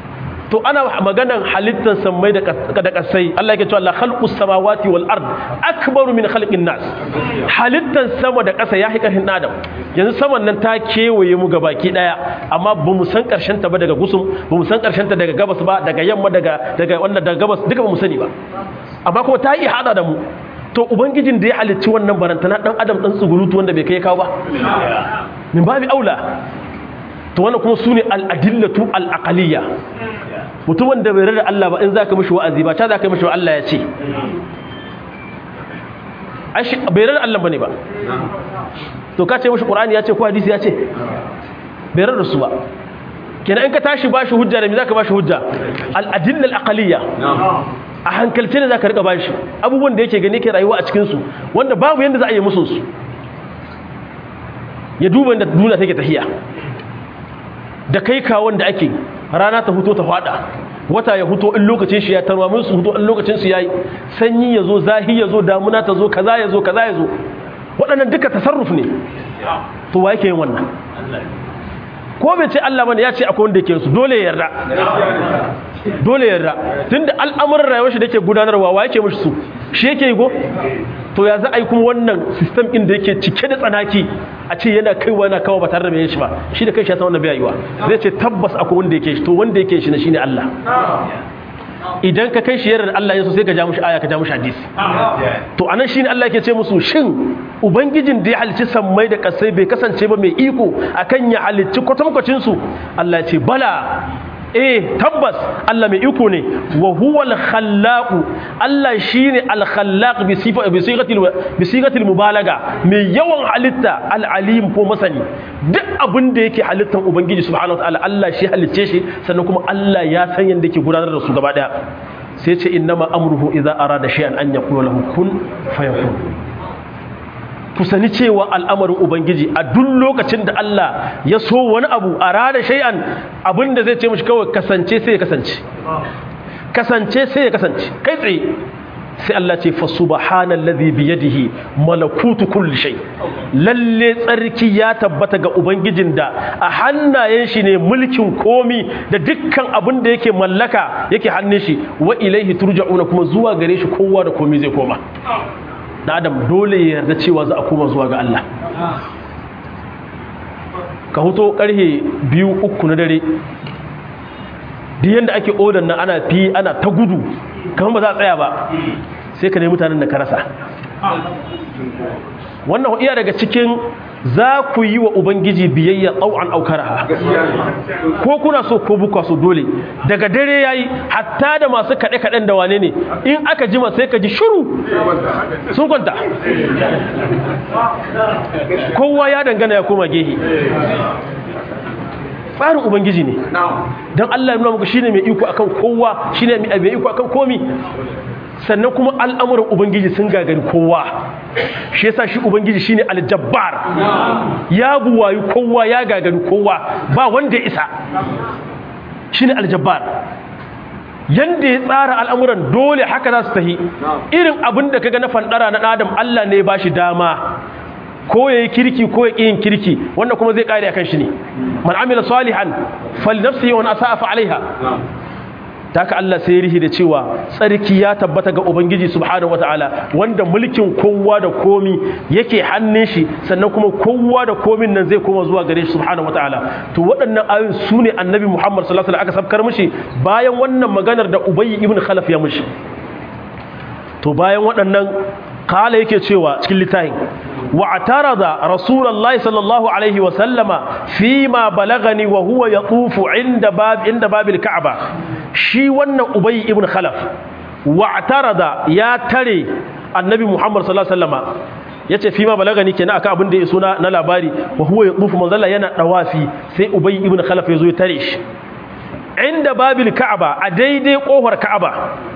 to ana maganan halittar sammai da da kasai Allah yake cewa la khalqus samawati wal ard akbaru min khalqin nas halittar sama da kasa ya hikarin adam yanzu saman nan ta kewaye mu gabaki daya amma ba mu san karshen ta ba daga gusum ba mu san karshen ta daga gabas ba daga yamma daga daga wannan daga gabas duka ba mu sani ba amma kuma ta yi hada da mu to ubangijin da ya halicci wannan barantana dan adam dan tsugurutu wanda bai kai kawo ba min babi aula to wannan kuma sune al-adillatu al-aqliyya mutumin da bai rada Allah ba in zaka mishi wa'azi ba ta zaka mishi Allah ya ce ashi bai rada Allah bane ba to ka ce mishi Qur'ani ya ce ko hadisi ya ce bai rada su ba kenan in ka tashi bashi hujja da me zaka bashi hujja al-adilla al-aqliyya a hankalce ne zaka rika bashi abubuwan da yake gani ke rayuwa a cikin su wanda babu yanda za a yi musu su ya duba inda duniya take tahiya da kai kawon da ake rana ta huto ta fada wata ya huto in lokacin shi ya tarwa mun su huto in lokacin su yayi sanyi yazo zahi yazo damuna ta zo kaza yazo kaza yazo waɗannan duka tasarruf ne to wa yake yin wannan ko bai ce Allah bane ya ce akwai wanda yake su dole ya yarda dole ya yarda tunda al'amuran rayuwar shi da yake gudanarwa wa yake mishi su shi yake yi go to ya za a yi kuma wannan system ɗin da yake cike da tsanaki a ce yana kaiwa yana kawo ba tare da mai shi ba shi da kai shi ya san wannan bai yiwa zai ce tabbas akwai wanda yake shi to wanda yake shi na shine Allah idan ka kai shi yarar Allah ya so sai ka ja mushi aya ka ja mushi hadisi to anan shine Allah yake ce musu shin ubangijin da ya halicci sammai da kasai bai kasance ba mai iko akan ya halicci kwatankwacin su Allah ya ce bala eh tabbas Allah mai iko ne wa huwa al-khallaq Allah shine al-khallaq bi sifa bi sigatil bi sigatil mubalaga mai yawan halitta al-alim ko masani duk abin da yake halittan ubangiji subhanahu wa ta'ala Allah shi halicce shi sannan kuma Allah ya san yanda yake gudanar da su gaba daya sai ce innama amruhu idza arada shay'an an yaqula lahu kun fayakun ku sani cewa al'amarin ubangiji a duk lokacin da Allah ya so wani abu a rada shay'an abinda zai ce mishi kawai kasance sai ya kasance kasance sai ya kasance kai tsaye sai Allah ce fa subhanallazi bi yadihi malakutu kulli shay lalle tsarki ya tabbata ga ubangijin da a hannayen shi ne mulkin komi da dukkan abin da yake mallaka yake hannun shi wa ilaihi turja'una kuma zuwa gare shi kowa da komi zai koma da adam dole ya yarda cewa za a koma zuwa ga Allah ka huto karhe biyu uku na dare duk yadda ake odan nan ana fi ana ta gudu kamar ba za a tsaya ba sai ka nemi mutanen da ka rasa wannan iya daga cikin za ku yi wa ubangiji biyayya tsau'an aukaraha ko kuna so ko bukwa so dole daga dare yayi hatta da masu kaɗe-kaɗen da wane ne in aka jima sai ka ji shuru sun kwanta kowa ya dangana ya koma gehe tsarin ubangiji ne don allah ya nuna muku shine mai iko akan kowa shine mai iko akan komi sannan kuma al'amuran ubangiji sun gagari kowa shi yasa shi ubangiji shine aljabbar ya buwayi kowa ya gagari kowa ba wanda ya isa shine aljabbar yanda ya tsara al'amuran dole haka za su tahi irin abin da kaga na fandara na adam Allah ne ba shi dama ko ya yi kirki ko ya yin kirki wanda kuma zai kare akan shi ne man amila salihan fal nafsihi wa asa'a fa alaiha ta haka Allah sai rihi da cewa tsarki ya tabbata ga Ubangiji subhanahu wataala wanda mulkin kowa da komi yake hannun shi sannan kuma kowa da komin nan zai koma zuwa gare shi subhanahu wataala to waɗannan ayoyin su ne annabi Muhammad sallallahu alaihi wasallam aka sabkar mishi bayan wannan maganar da Ubay ibn Khalaf ya mishi to bayan waɗannan kala yake cewa cikin littafin واعترض رسول الله صلى الله عليه وسلم فيما بلغني وهو يطوف عند باب عند باب الكعبة شي wannan Ubay ibn Khalaf wa'tarada ya tare annabi Muhammad sallallahu alaihi wasallam yace fima balagani kenan akan abin da ya suna na labari wa huwa yatufu manzalla yana dawafi sai Ubay ibn Khalaf yazo ya tare shi inda babil Ka'aba a daidai kofar Ka'aba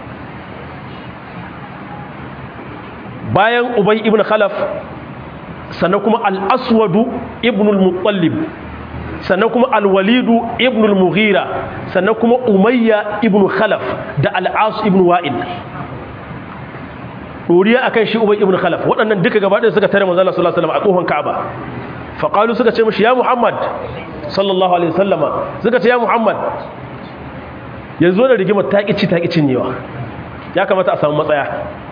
bayan Ubay ibn Khalaf sannan kuma al'aswadu ibnul mutallib sannan kuma alwalidu ibnul mughira sannan kuma umayya ibn khalaf da al'as ibn wa'il ɗoriya a kan shi ubay ibn khalaf waɗannan duka gaba ɗaya suka tare manzala sallallahu alaihi wasallam a ƙofan ka'aba faƙalu suka ce mashi ya muhammad sallallahu alaihi wasallama suka ce ya muhammad yanzu da rigimar ta ƙici ta ƙicin yawa ya kamata a samu matsaya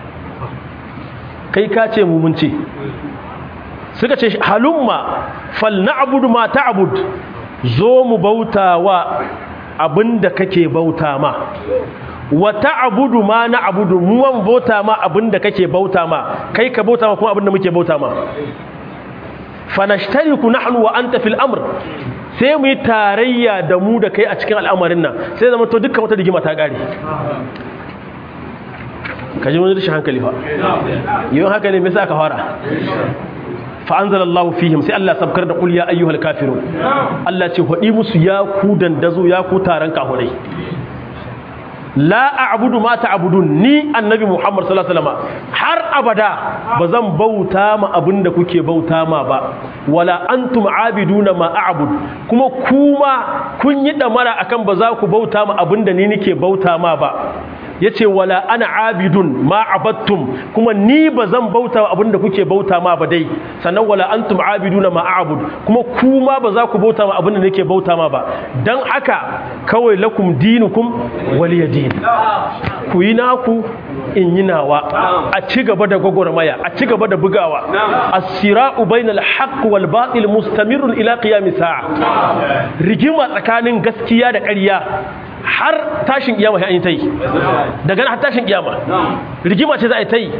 kai ka ce mu mun ce suka ce halumma fal na'budu ma ta'bud zo mu bauta wa abinda kake bauta ma wa ta'budu ma na'budu mu wan bauta ma abinda kake bauta ma kai ka bauta ma kuma abinda muke bauta ma fanashtariku nahnu wa anta fil amr sai mu yi tarayya da mu da kai a cikin al'amarin nan sai zama to dukkan wata rigima ta kare kaji wani rashin hankali fa yau haka ne me sa ka fara fa'anzala Allah fihim sai Allah sabkar da ƙul ya ayyuhal kafirun Allah ce haɗi musu ya ku dandazo ya ku taron kahunai la a'budu ma ta'budun ni annabi Muhammad sallallahu alaihi wasallam har abada bazan bauta ma abinda kuke bauta ma ba wala antum abiduna ma a'bud kuma kuma kun yi damara akan ba za ku bauta ma abinda ni nake bauta ma ba yace wala ana abidun ma abattum kuma ni bazan bauta abinda kuke bauta ma ba dai sannan wala antum abiduna ma a'bud kuma kuma ba za ku bauta ma abinda nake bauta ma ba dan haka kawai lakum dinukum waliyadin ku yi naku in yi nawa a ci gaba da gwagwarmaya a ci gaba da bugawa as-sira'u bainal haqq wal batil mustamirun ila qiyamis sa'a rigima tsakanin gaskiya da ƙarya har tashin kiyama sai an yi ta yi daga har tashin kiyama rigima ce za a yi ta yi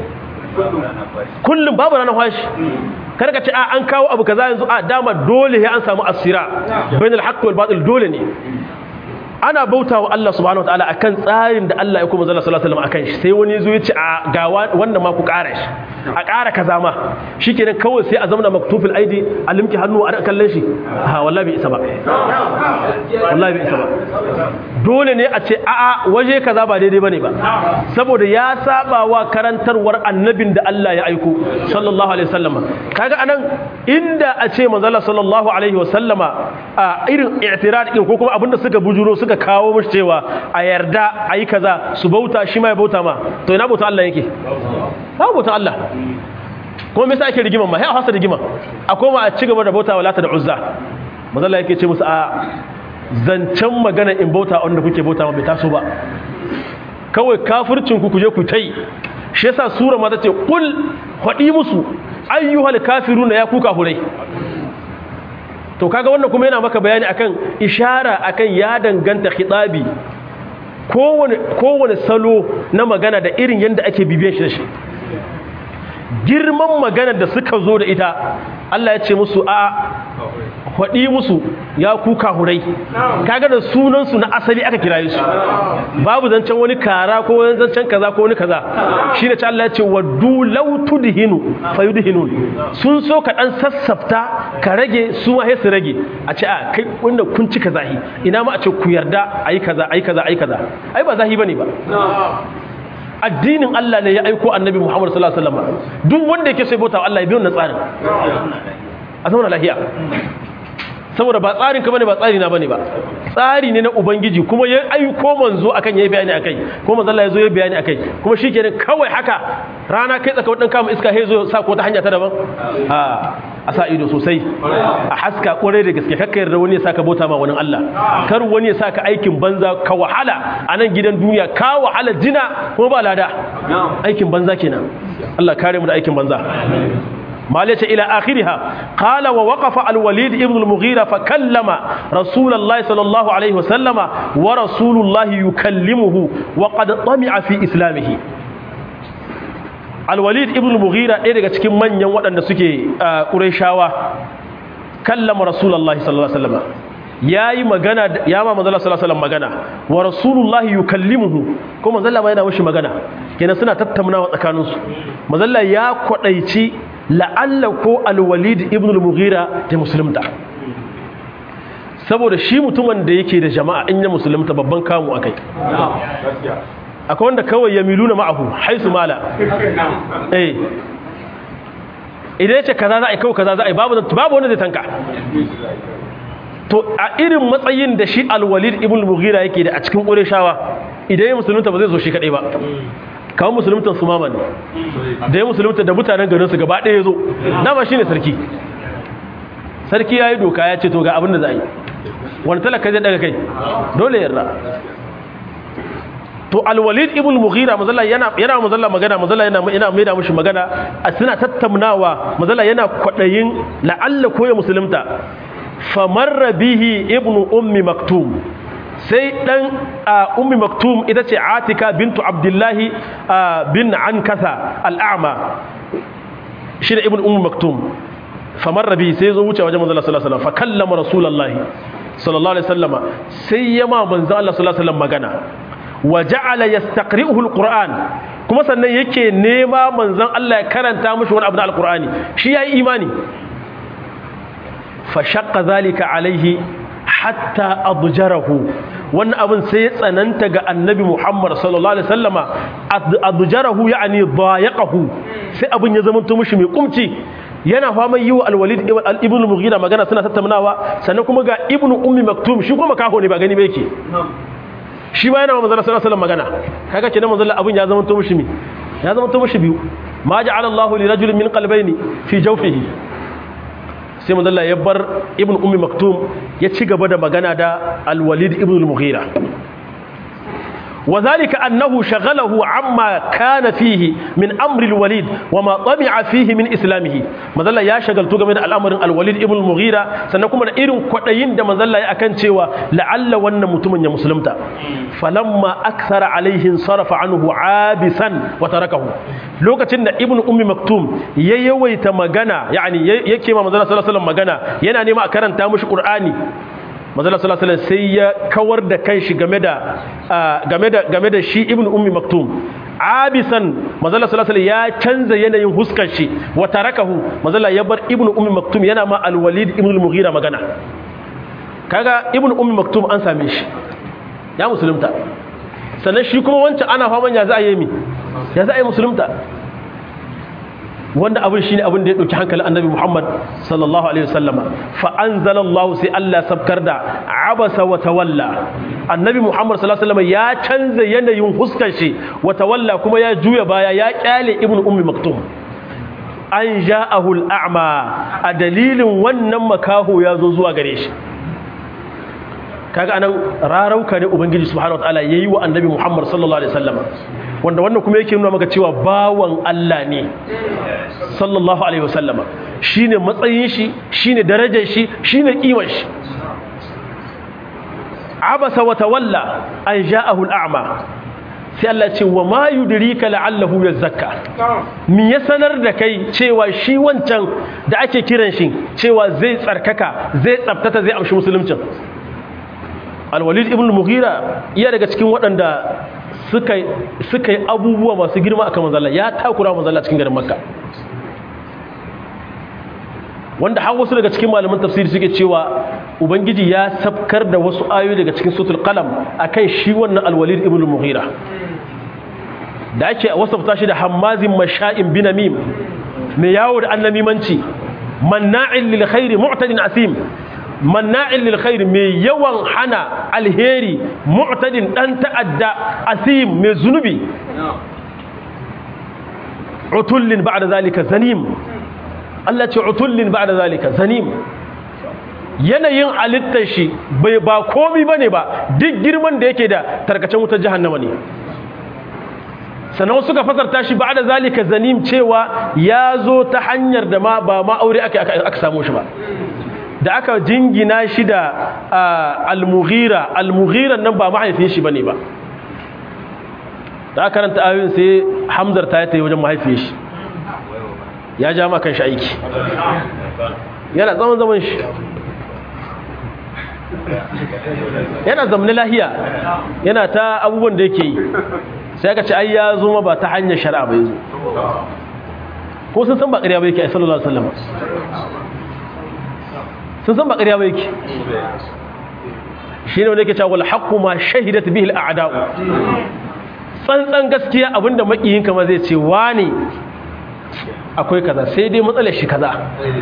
kullum babu ranar fashi kada ka ce a an kawo abu kaza yanzu a dama dole ya an samu asira bainal haqq wal batil dole ne ana bauta wa Allah subhanahu wataala akan tsarin da Allah ya kuma zalla sallallahu alaihi wasallam akan shi sai wani zo ya ce a ga wannan ma ku ƙara shi a ƙara kaza ma shikenan kawai sai a zamana maktufil aidi a limki hannu a kallon shi ha wallahi bai isa ba wallahi bai isa ba dole ne a ce a a waje kaza ba daidai bane ba saboda ya saba wa karantarwar annabin da Allah ya aiko sallallahu alaihi wasallama kaga anan inda a ce manzo sallallahu alaihi wasallama a irin i'tirad din ko kuma abinda suka bujuro suka suka kawo mashi cewa a yarda a yi kaza su bauta shi ma ya bauta ma to ina bautan Allah yake ba bautan Allah kuma me yasa ake rigiman ma sai a hasa rigiman a koma a ci gaba da bauta wa lata da uzza mazalla yake ce musu a zancen magana in bauta wanda kuke bauta ma bai taso ba kawai kafircin ku kuje ku tai shi yasa sura ma tace qul hadi musu ayyuhal kafiruna ya kuka hurai to kaga wannan kuma yana maka bayani akan ishara akan ya danganta khitabi kowane kowane salo na magana da irin yanda ake bibiyan shi da shi girman magana da suka zo da ita Allah ya ce musu a faɗi musu ya kuka hurai kaga da sunansu na asali aka kiraye su babu zancen wani kara ko wani zancen kaza ko wani kaza shi ne Allah ya ce waddu law tudhinu fayudhinun sun so ka dan sassafta ka rage su ma su rage a ce a kai wanda kun ci kaza ina ma a ce ku yarda ayi kaza ayi kaza ayi kaza ai ba zahi bane ba addinin Allah ne ya aiko annabi Muhammad sallallahu alaihi wasallam duk wanda yake so ya bauta Allah ya bi wannan tsarin a zauna lafiya saboda ba tsarin ka bane ba tsari na bane ba tsari ne na ubangiji kuma ya aiko manzo akan yayi bayani akai kuma manzo Allah ya zo ya bayani akai kuma shikenan kawai haka rana kai tsaka wadan kama iska he zo sa ko ta hanya ta daban a a sa ido sosai a haska kwarai da gaske kakka yarda wani ya saka bauta ma wani Allah kar wani ya saka aikin banza ka wahala a nan gidan duniya ka wahala jina kuma ba lada aikin banza kenan Allah kare mu da aikin banza مالك إلى آخرها قال ووقف الوليد ابن المغيرة فكلم رسول الله صلى الله عليه وسلم ورسول الله يكلمه وقد طمع في إسلامه الوليد ابن المغيرة إذا كان من يوم أن سكي قريشاوة كلم رسول الله صلى الله عليه وسلم ya yi magana ya ma manzala sallallahu alaihi magana wa rasulullahi yukallimuhu ko manzala ma yana mishi magana kenan suna tattaunawa tsakaninsu manzala ya kwadaici la'alla ko alwalid ibn al-mughira ta musulunta saboda shi mutumin da yake da jama'a in ya musulunta babban kamu akai akwai wanda kawai ya miluna ma'ahu haisu mala eh idan ya ce kaza za a yi kawai kaza za a yi babu babu wanda zai tanka to a irin matsayin da shi alwalid ibn al-mughira yake da a cikin ƙureshawa idan ya musulunta ba zai zo shi kaɗai ba kawo musuluntan su mama ne da ya musulunta da mutanen garinsu gaba ɗaya ya zo dama shi ne sarki sarki ya yi doka ya ce to ga abin da za a yi wani talaka zai daga kai dole yarda to alwalid ibn mughira mazalla yana yana mazalla magana mazalla yana yana mai da mushi magana a suna tattaunawa mazalla yana kwadayin la'alla ko ya musulunta famarra bihi ibn ummi maktum sai dan ummi maktum ita ce atika bintu abdullahi bin ankasa al'ama shi da ibn ummi maktum famarra bihi sai zo wuce wajen manzo sallallahu alaihi wasallam fa kallama rasulullahi sallallahu alaihi wasallama sai yama manzo Allah sallallahu alaihi wasallam magana wa ja'ala yastaqri'uhu alquran kuma sannan yake nema manzon Allah ya karanta mishi wani abu na alqurani shi yayi imani fa shaqqa zalika alaihi hatta adjarahu wannan abin sai ya tsananta ga annabi Muhammad sallallahu alaihi wasallama adjarahu yani dayaqahu sai abin ya zama mishi mai kumci yana faman yi wa alwalid ibn mughira magana suna tattaunawa sannan kuma ga ibn ummi maktum shi kuma kaho ne ba gani ba yake shi ba yana manzon sallallahu alaihi magana kaga kenan manzon abin ya zama to mishi mi ya zama to mishi biyu ma ja'ala Allahu li rajulin min qalbayni fi jawfihi sai manzon ya bar ibn ummi maktum ya ci gaba da magana da alwalid ibn al-mughira وذلك أنه شغله عما كان فيه من أمر الوليد وما طمع فيه من إسلامه مازال يا شغل تو game da al'amarin al-Walid ibn al-Mughira sannan kuma da irin kwadayin da manzon ya akan cewa la'alla wannan mutumin ya musulunta falamma akthara alaihi sarafa anhu abisan wa tarakahu lokacin da ibn ummi maktum ya yawaita magana yani yake ma manzon sallallahu alaihi wasallam magana yana nema a karanta mishi qur'ani manzala sallallahu alaihi sai ya kawar da kanshi game da game da game da shi ibnu ummi maktum abisan manzala sallallahu alaihi ya canza yanayin huskar shi wa tarakahu manzala ya bar ibnu ummi maktum yana ma alwalid ibnu al-mughira magana kaga ibnu ummi maktum an same shi ya musulunta sannan shi kuma wancan ana faman ya za a yi mi ya za a yi musulunta wanda abin shine abin da ya dauki hankalin annabi Muhammad sallallahu alaihi wasallama fa anzalallahu sai Allah sabkar da abasa wa tawalla annabi Muhammad sallallahu alaihi wasallama ya canza yanayin huskar shi wa tawalla kuma ya juya baya ya kyale ibnu ummi maktum an ja'ahu al-a'ma a dalilin wannan makaho ya zo zuwa gare shi kaga anan rarauka ne ubangiji subhanahu wataala yayi wa annabi Muhammad sallallahu alaihi wasallama wanda wannan kuma yake nuna maka cewa bawan Allah ne sallallahu alaihi wasallama shine matsayin shi shine darajar shi shine kimar shi abasa wa tawalla an ja'ahu al'ama sai Allah ce wa ma yudrika la'allahu yazakka me ya sanar da kai cewa shi wancan da ake kiran shi cewa zai tsarkaka zai tsaftata zai amshi musuluncin alwalid ibn mughira iya daga cikin waɗanda suka yi abubuwa masu girma a kan manzala ya takura manzala cikin garin makka wanda har wasu daga cikin malaman tafsiri suke cewa ubangiji ya sabkar da wasu ayoyi daga cikin sutul qalam akan shi wannan alwalid ibn mughira da ake wasafta shi da hammazin masha'in binamim mai yawo da annamimanci manna'in lil khairi mu'tadin asim manna'in lil khair mai yawan hana alheri mu'tadin dan ta'adda asim mai zunubi utullin ba'da zalika zanim Allah ce utullin ba'da zalika zanim yanayin alittar shi bai ba komi bane ba duk girman da yake da tarkacen wutar jahannama ne sannan suka fasarta shi ba'da zalika zanim cewa ya zo ta hanyar da ma ba ma aure aka aka samu shi ba da aka jingina shi da al-mughira al-mughira nan ba mahaifin shi bane ba da aka karanta ayoyin sai hamzar ta yi wajen mahaifin shi ya ja ma kan shi aiki yana zaman zaman shi yana zamanin lahiya yana ta abubuwan da yake yi sai aka ce ai ya zo ma ba ta hanyar shari'a bai zo ko sun san ba ƙarya ba yake ai sallallahu alaihi wasallam sun san ba ƙarya ba yake shi ne wanda yake cewa haqqu ma shahidat bihi al-a'da'u tsantsan gaskiya abinda makiyin kama zai ce wani akwai kaza sai dai matsalar shi kaza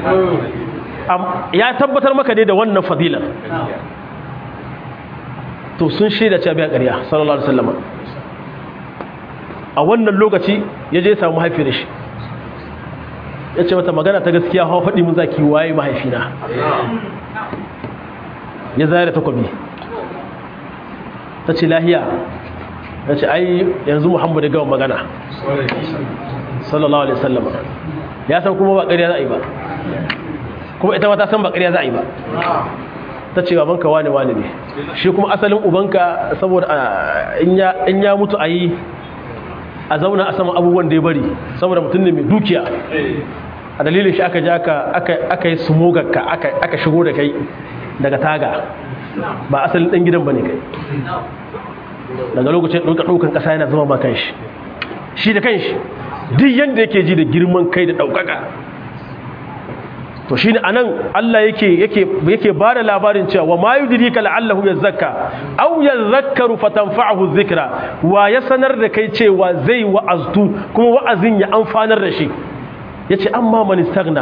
ya tabbatar maka ne da wannan fadilar to sun shaida cewa biya ƙarya sallallahu alaihi wasallam a wannan lokaci ya je samu mahaifiyar shi ya ce mata magana ta gaskiya hawa faɗi mun zaki waye mahaifina ya zaya da takwabi ta ce lahiya ya ce ai yanzu muhammad ya gama magana sallallahu alaihi wasallam ya san kuma ba ƙarya za a yi ba kuma ita ma ta san ba ƙarya za a yi ba ta ce babanka wane wane ne shi kuma asalin ubanka saboda in ya mutu a yi a zauna a sama abubuwan da ya bari saboda mutum ne mai dukiya a dalilin shi aka ja aka yi sumogarka aka shigo da kai daga taga ba asalin ɗan gidan ba ne kai daga lokacin ɗauka ɗaukan ƙasa yana zama ma kanshi shi da kanshi duk yadda yake ji da girman kai da ɗaukaka to shi ne a nan Allah yake ba da labarin cewa wa ma yudrika la'allahu yazakka aw yadhakkaru fatanfa'ahu dhikra wa ya sanar da kai cewa zai wa'aztu kuma wa'azin ya amfanar da shi yace amma man istaghna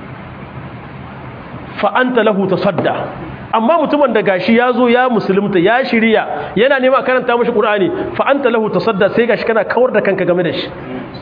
fa anta lahu tasadda amma mutumin da gashi ya zo ya musulunta ya shirya yana nema karanta mashi qur'ani fa anta lahu tasadda sai gashi kana kawar da kanka game da shi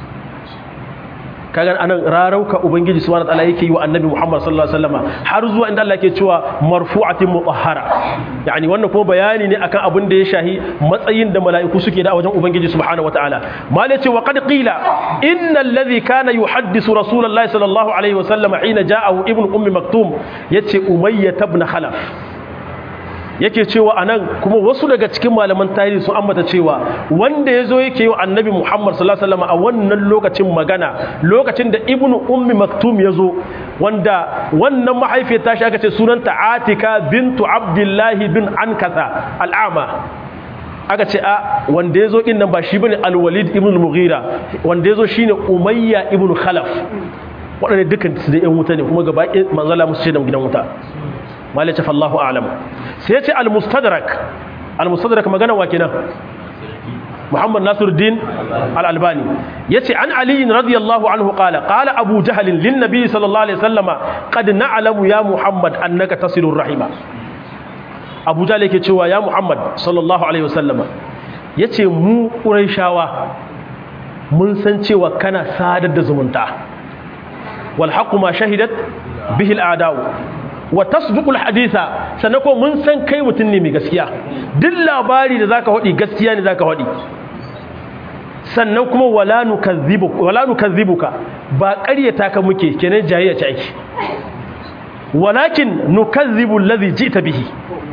kaga anan rarauka ubangiji subhanahu wataala yake yi wa annabi Muhammad sallallahu alaihi wasallam har zuwa inda Allah yake cewa marfu'atin mutahhara yani wannan kuma bayani ne akan abin da ya shahi matsayin da mala'iku suke da a wajen ubangiji subhanahu wataala mal yace wa qad qila innal ladhi kana yuhaddisu rasulullahi sallallahu alaihi wasallam hina ja'ahu ibnu ummi maktum yace umayyah ibn khalaf yake cewa anan kuma wasu daga cikin malaman tarihi sun ambata cewa wanda ya zo yake yi wa annabi muhammad sallallahu alaihi wasallam a wannan lokacin magana lokacin da ibnu ummi maktum ya zo wanda wannan mahaifiyar tashi aka ce sunanta atika bintu abdullahi bin ankasa al'ama aka ce a wanda ya zo ɗin nan ba shi bane alwalid ibn mughira wanda ya zo shine umayya ibn khalaf waɗanda dukkan su da 'yan wuta ne kuma gaba ɗaya manzala musu ce da gidan wuta malice fallahu alam sai ya ce al-mustadrak al-mustadrak magana wa kenan muhammad nasiruddin al-albani yace an ali radiyallahu anhu qala qala abu jahl lin nabi sallallahu alaihi wasallama qad na'lamu ya muhammad annaka tasilur rahima abu jahl yake cewa ya muhammad sallallahu alaihi wasallama yace mu quraishawa mun san cewa kana sadar da zumunta wal haqqu ma shahidat bihi al-a'da'u wa tasdiqul haditha sannan ko mun san kai mutum ne mai gaskiya duk labari da zaka hodi gaskiya ne zaka hodi sannan kuma wala nukazzibuka wala nukazzibuka ba ƙaryata ka muke kenan jayayya ce ake walakin nukazzibu allazi ji'ta bihi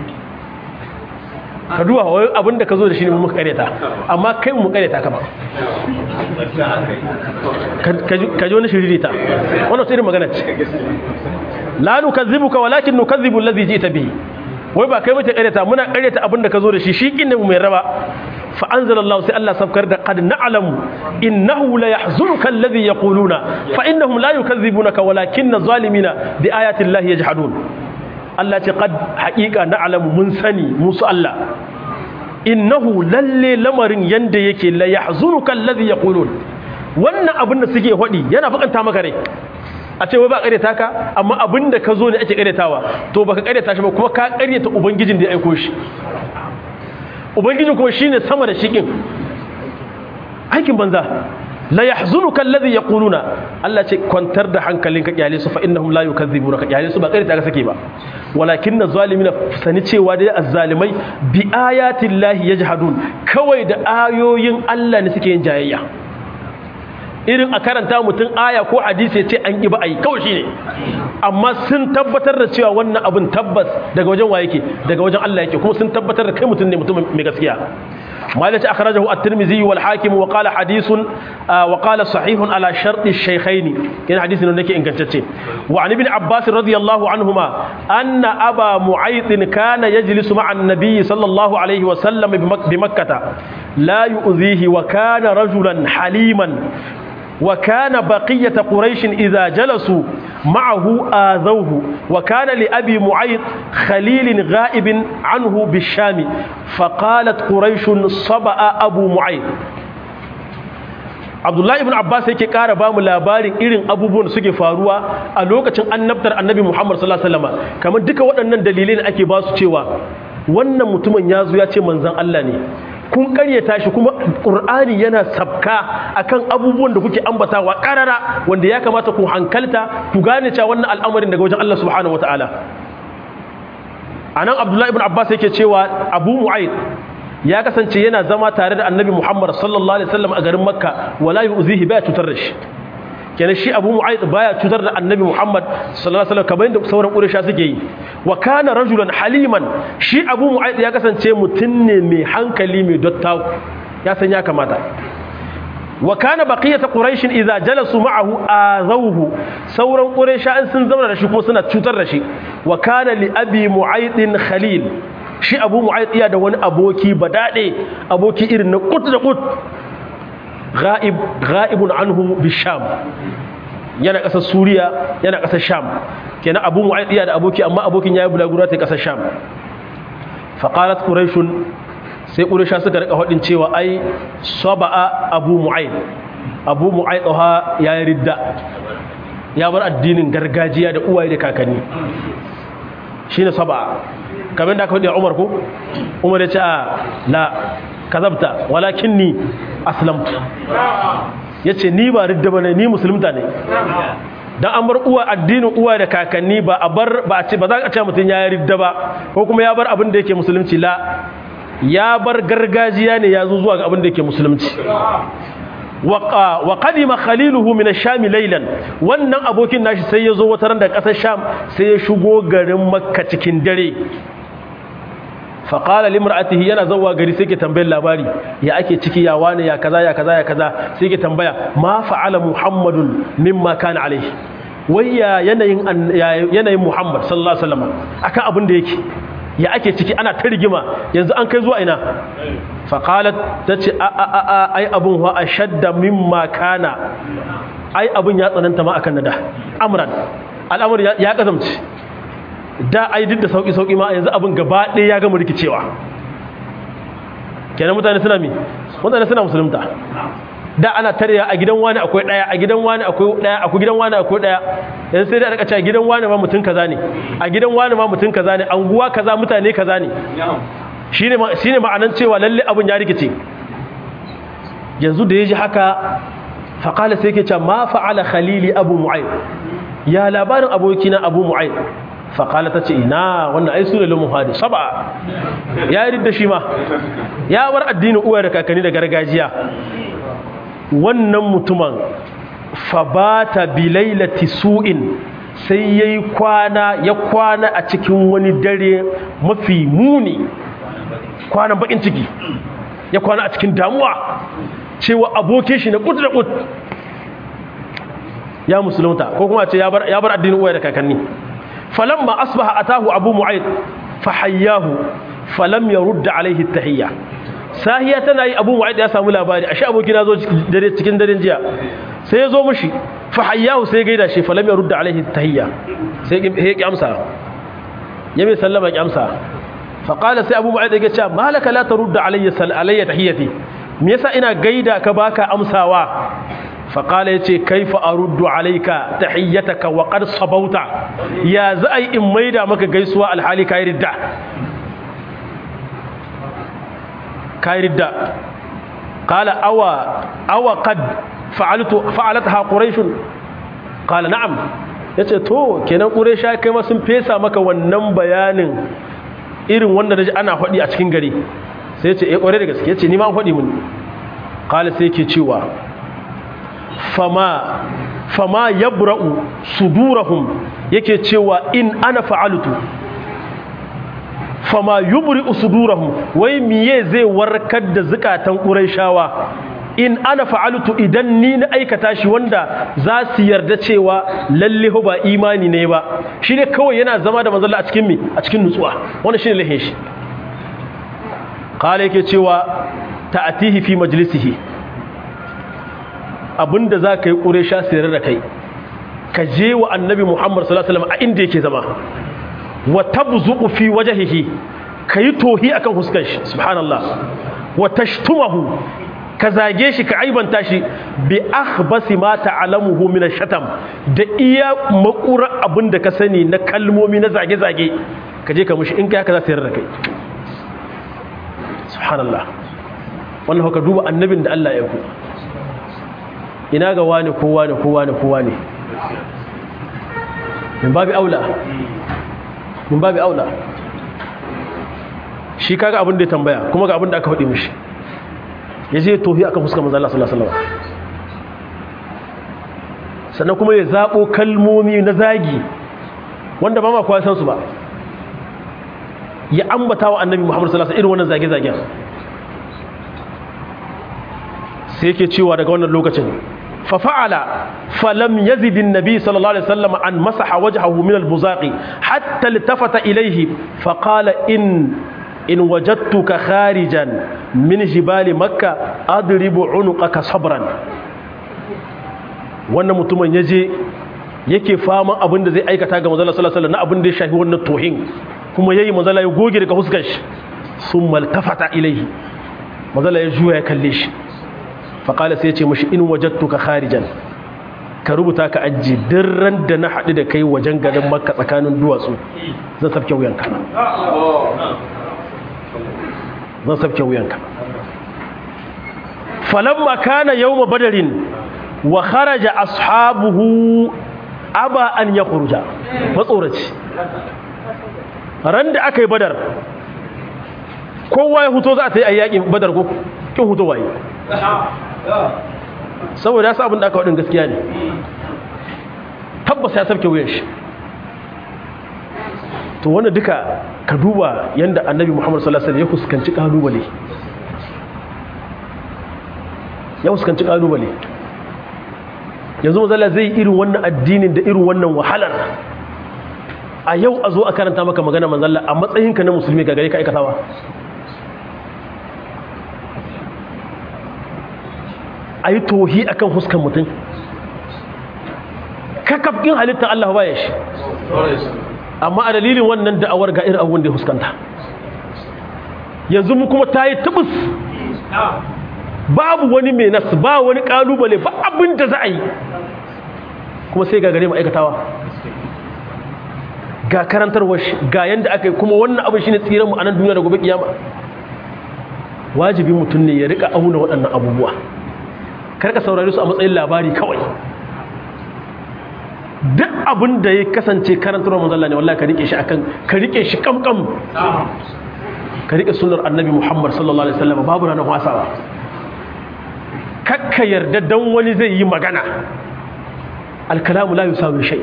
ka duba wai abinda ka zo da shi ne mu muka ƙaryata amma kai mu ƙaryata ka ba ka ji wani shiririta wannan irin magana ce la nukazzibuka walakin nukazzibu allazi ji'ta bihi wai ba kai muke ƙaryata muna ƙaryata abinda ka zo da shi shi kin ne mu mai raba fa anzalallahu sai Allah sabkar da qad na'lamu innahu la yahzunuka alladhi yaquluna fa innahum la yukazzibunaka walakinna zalimina bi ayati llahi yajhadun Allah ce qad haqiqa na'lamu mun sani musu Allah innahu lalle lamarin yanda yake la yahzunuka alladhi yaqulun wannan abin da suke hodi yana bakanta maka rai a ce wai ba ƙaryata ka amma abin da ka zo ne ake ƙaryatawa to baka ƙaryata shi ba kuma ka ƙaryata ubangijin da ya aiko shi ubangijin kuma shine sama da shikin aikin banza la yahzunuka alladhi yaquluna Allah ce kwantar da hankalinka kyale su fa innahum la yukazzibuna ka kyale su ba ƙaryata ka sake ba walakin zalimina sani cewa dai azzalimai bi ayati llahi yajhadun kawai da ayoyin Allah ne suke yin jayayya irin a karanta mutum aya ko hadisi ya ce an ƙi ba a yi kawai shi ne amma sun tabbatar da cewa wannan abin tabbas daga wajen wa yake daga wajen Allah yake kuma sun tabbatar da kai mutum ne mutum mai gaskiya malaci akhrajahu at-tirmidhi wal hakim wa qala hadithun wa qala sahihun ala shartu ash-shaykhayn yana hadisin da yake ingantacce wa an ibn abbas radiyallahu anhuma anna aba mu'ayth kana yajlisu ma'a an-nabiy sallallahu alayhi wa sallam bi makkah la yu'dhihi wa kana rajulan haliman وكان بقية قريش إذا جلسوا معه آذوه وكان لأبي معيط خليل غائب عنه بالشام فقالت قريش صبأ أبو معيط Abdullahi ibn Abbas yake ƙara ba mu labarin irin abubuwan da suke faruwa a lokacin annabtar annabi Muhammad sallallahu alaihi wasallam kamar duka waɗannan dalilai da ake ba su cewa wannan mutumin ya zo ya ce manzon Allah ne kun karyata shi kuma ƙur'ani yana sabka akan abubuwan da kuke ambatawa ƙarara wanda ya kamata ku hankalta ku gane cewa wannan al'amarin daga wajen Allah subhanahu wataala anan Abdullahi ibn Abbas yake cewa Abu Mu'ayyid ya kasance yana zama tare da annabi Muhammad sallallahu alaihi wasallam a garin Makka wala yu'zihi baya cutar da shi kenan shi Abu Mu'ayth baya cutar da annabi Muhammad sallallahu alaihi wasallam kamar yadda sauran Quraysha suke yi wa kana rajulan haliman shi Abu Mu'ayth ya kasance mutum ne mai hankali mai dottaku ya san ya kamata wa kana baqiyatu quraish idza jalasu ma'ahu azawhu sauran quraisha an sun zauna da shi ko suna cutar da shi wa kana li abi mu'ayd khalil shi abu mu'ayd iya da wani aboki badade aboki irin na kut da kut ghaib ghaibun anhu bisham yana kasar suriya yana kasar sham kenan abu mu'ayd iya da aboki amma abokin yayi bulagura ta kasar sham faqalat quraish sai ƙurisha suka rika haɗin cewa ai saba'a abu mu'aid abu mu'aid ɗoha ya yi ridda ya bar addinin gargajiya da uwaye da kakanni shi ne saba'a kamar da aka faɗi a umar ko umar ya ce a la kazabta walakin ni aslamtu ya ce ni ba ridda ba ne ni musulunta ne dan an bar uwa addinin uwa da kakanni ba a bar ba a ce ba za a ce mutum ya yi ridda ba ko kuma ya bar abin da yake musulunci la ya bar gargajiya ne ya zo zuwa ga abin da yake musulunci wa qadima khaliluhu min ash-sham laylan wannan abokin nashi sai ya zo wata ran da kasar sham sai ya shigo garin makka cikin dare fa qala limra'atihi yana zawwa gari sai ke tambayar labari ya ake ciki ya wane ya kaza ya kaza ya kaza sai ke tambaya ma fa'ala muhammadun mimma kana alaihi wai ya yanayin yanayin muhammad sallallahu alaihi wasallam akan abin da yake ya ake ciki ana ta rigima yanzu an kai zuwa ina faƙalat ta ce a a a a ai abin wa a shadda mimma kana ai abin ya tsananta ma akan nada amran al'amur ya kazamci da ai duk da sauƙi sauƙi ma yanzu abin gaba ɗaya ya gama rikicewa kenan mutane suna mi mutane suna musulunta da ana tarya a gidan wani akwai daya a gidan wani akwai daya a gidan wani akwai daya yanzu sai da aka ce a gidan wani ma mutum kaza ne a gidan wani ma mutum kaza ne anguwa kaza mutane kaza ne shine shine ma'anan cewa lalle abun ya rikice yanzu da yaji haka fa qala sai yake cewa ma fa'ala khalili abu mu'ayyid ya labarin abokina abu mu'ayyid fa qala tace ina wannan ai sura lumu hadi saba ya ridda shi ma ya bar addinin uwa da kakanni da gargajiya wannan mutumin fabata bilailati su'in sai yayi kwana ya kwana a cikin wani dare mafi muni kwanan bakin ciki ya kwana a cikin damuwa cewa abokin shi na kut da kut ya musulunta ko kuma ce ya bar addinin uwa da kakanni falamma asbaha atahu abu mu'ayd fahayyahu falam yarudda alaihi tahiyya sahiya tana yi abu mu'ayyid ya samu labari ashe abokina zo cikin daren jiya sai ya zo mushi fa hayyahu sai gaida shi falam ya rudda alaihi tahiyya sai ya ki amsa ya mai sallama ki amsa fa qala sai abu mu'ayyid ya ce malaka la tarudda alayya sal alayya tahiyyati me yasa ina gaida ka baka amsawa fa qala yace kaifa aruddu alayka tahiyyataka wa qad sabauta ya za ai in maida maka gaisuwa alhali kai ridda كايردا قال أو أو قد فعلت فعلتها قريش قال نعم yace to kenan quraysha kai ma sun fesa maka wannan bayanin irin wanda naji ana faɗi a cikin gari sai yace eh kware da gaske yace ni ma an faɗi mun qala sai yake cewa fama fama yabra'u sudurahum yake cewa in ana fa'altu fama yubri usudurahum wai miye zai warkar da zukatan quraishawa in ana fa'altu idan ni na aikata shi wanda za su yarda cewa lalle ba imani ne ba shine kawai yana zama da manzon a cikin mi a cikin nutsuwa wannan shine lahin shi kale yake cewa ta'atihi fi majlisihi abinda za ka yi quraisha sayar da kai ka je wa annabi muhammad sallallahu alaihi wasallam a inda yake zama wa tabzuqu fi wajhihi kayi tohi akan huskar shi subhanallah wa tashtumahu ka zage shi ka aibanta shi bi akhbasi ma ta'lamuhu min ash-shatam da iya makura abinda ka sani na kalmomi na zage zage ka je ka mushi in kai haka za ta yarda kai subhanallah wannan haka duba annabin da Allah ya ku ina ga wani kowa ne kowa ne kowa ne min babi aula min babi aula shi kaga abin da ya tambaya kuma ga abin da aka faɗi mishi ya je tohi aka fuska manzo Allah sallallahu alaihi wasallam sannan kuma ya zabo kalmomi na zagi wanda ba ma kowa san su ba ya ambata wa annabi Muhammad sallallahu alaihi wasallam irin wannan zage-zagen sai yake cewa daga wannan lokacin fa fa'ala falam yazid an-nabi sallallahu alaihi wasallam an masaha wajhahu min al-buzaqi hatta iltafata ilayhi fa qala in in wajadtuka kharijan min jibali makka adribu unuqaka sabran wannan mutumin yaje yake fama abin da zai aikata ga manzon sallallahu alaihi wasallam na abin da ya shafi wannan tohin kuma yayi manzon ya goge daga huskar shi summa iltafata ilayhi manzon ya juya ya kalle shi fa qala sai ya ce mishi in wajadtuka kharijan ka rubuta ka ajiye dirran da na haɗu da kai wajen garin makka tsakanin duwatsu zan sabke wuyanka zan sabke wuyanka falamma kana yawma badarin wa kharaja ashabuhu aba an yakhruja matsoraci ran da aka yi badar kowa ya huto za a ta yi ayyakin badar ko kin huto waye saboda ya sa abin da aka waɗin gaskiya ne tabbas ya sabke wuyan shi to wanda duka ka duba yadda annabi muhammad sallallahu alaihi wasallam ya fuskanci kalubale ya fuskanci kalubale yanzu mazala zai irin wannan addinin da irin wannan wahalar a yau a zo a karanta maka magana manzalla a matsayinka na musulmi ga gare ka aikatawa a yi tohi a kan huskan mutum kakafin halittar Allah ba ya shi amma a dalilin wannan da'awar ga irin abubuwan da ya huskanta yanzu mu kuma ta yi tubus babu wani mai nasu ba wani kalubale ba abin da za a yi kuma sai ga gare ma'aikatawa ga karantarwar ga yadda aka yi kuma wannan abin shi ne tsiranmu a nan duniya da gobe kiyama wajibi mutum ne ya rika auna waɗannan abubuwa karka saurari su a matsayin labari kawai duk abin da ya kasance karantarwar manzalla ne wallahi ka rike shi akan ka rike shi kamkam ka rike sunnar annabi muhammad sallallahu alaihi wasallam babu ranar wasawa kakka yarda dan wani zai yi magana alkalamu la yusawi shay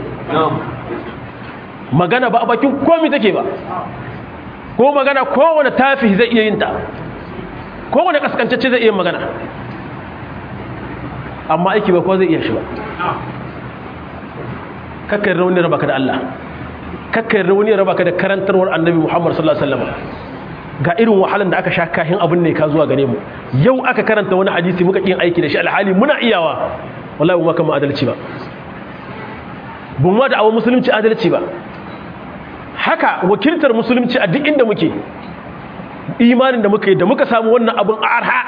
magana ba a bakin komai take ba ko magana kowane tafi zai iya yin ta kowane kaskantacce zai iya magana amma aiki ba ko zai iya shi ba kakkar rauni raba ka da Allah kakkar rauni raba ka da karantarwar annabi Muhammad sallallahu alaihi wasallam ga irin wahalan da aka sha kahin abin ne ka zuwa gare mu yau aka karanta wani hadisi muka kin aiki da shi alhali muna iyawa wallahi ba kama adalci ba bun ma da awon musulunci adalci ba haka wakiltar musulunci a duk inda muke imanin da muka yi da muka samu wannan abin arha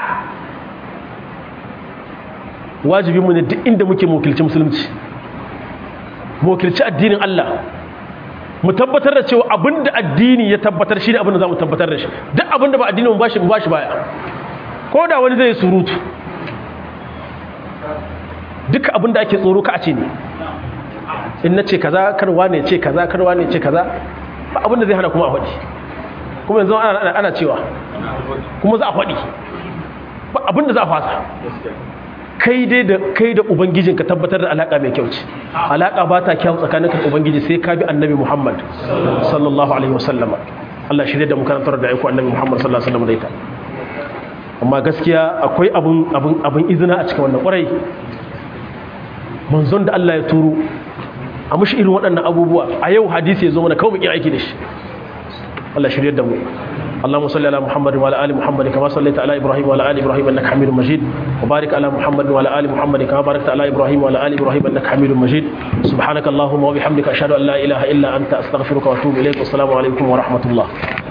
wajibinmu ne duk inda muke mokilci musulunci mokilci addinin Allah mu tabbatar da cewa abinda addini ya tabbatar shi ne abinda za mu tabbatar da shi duk abinda ba addini mu bashi mu bashi baya ko da wani zai surutu duk abinda ake tsoro ka a ce ne in na ce kaza karwa ne ce kaza karwa ne ce kaza ba abinda zai hana kuma a faɗi kuma yanzu ana cewa kuma za a faɗi ba abinda za a fasa kai dai da kai da ubangijin ka tabbatar da alaka mai kyau ce alaka ba ta kyau tsakanin ka ubangiji sai ka bi annabi Muhammad sallallahu alaihi wasallam Allah shirye da mu karantar da aiko annabi Muhammad sallallahu alaihi wasallam da ita amma gaskiya akwai abun abun abun izina a cikin wannan kwarai manzon da Allah ya turo a mushi irin waɗannan abubuwa a yau hadisi ya zo mana kawai mu aiki da shi Allah shirye da mu اللهم صل على محمد وعلى ال محمد كما صليت على ابراهيم وعلى ال ابراهيم انك حميد مجيد وبارك على محمد وعلى ال محمد كما باركت على ابراهيم وعلى ال ابراهيم انك حميد مجيد سبحانك اللهم وبحمدك اشهد ان لا اله الا انت استغفرك واتوب اليك والسلام عليكم ورحمه الله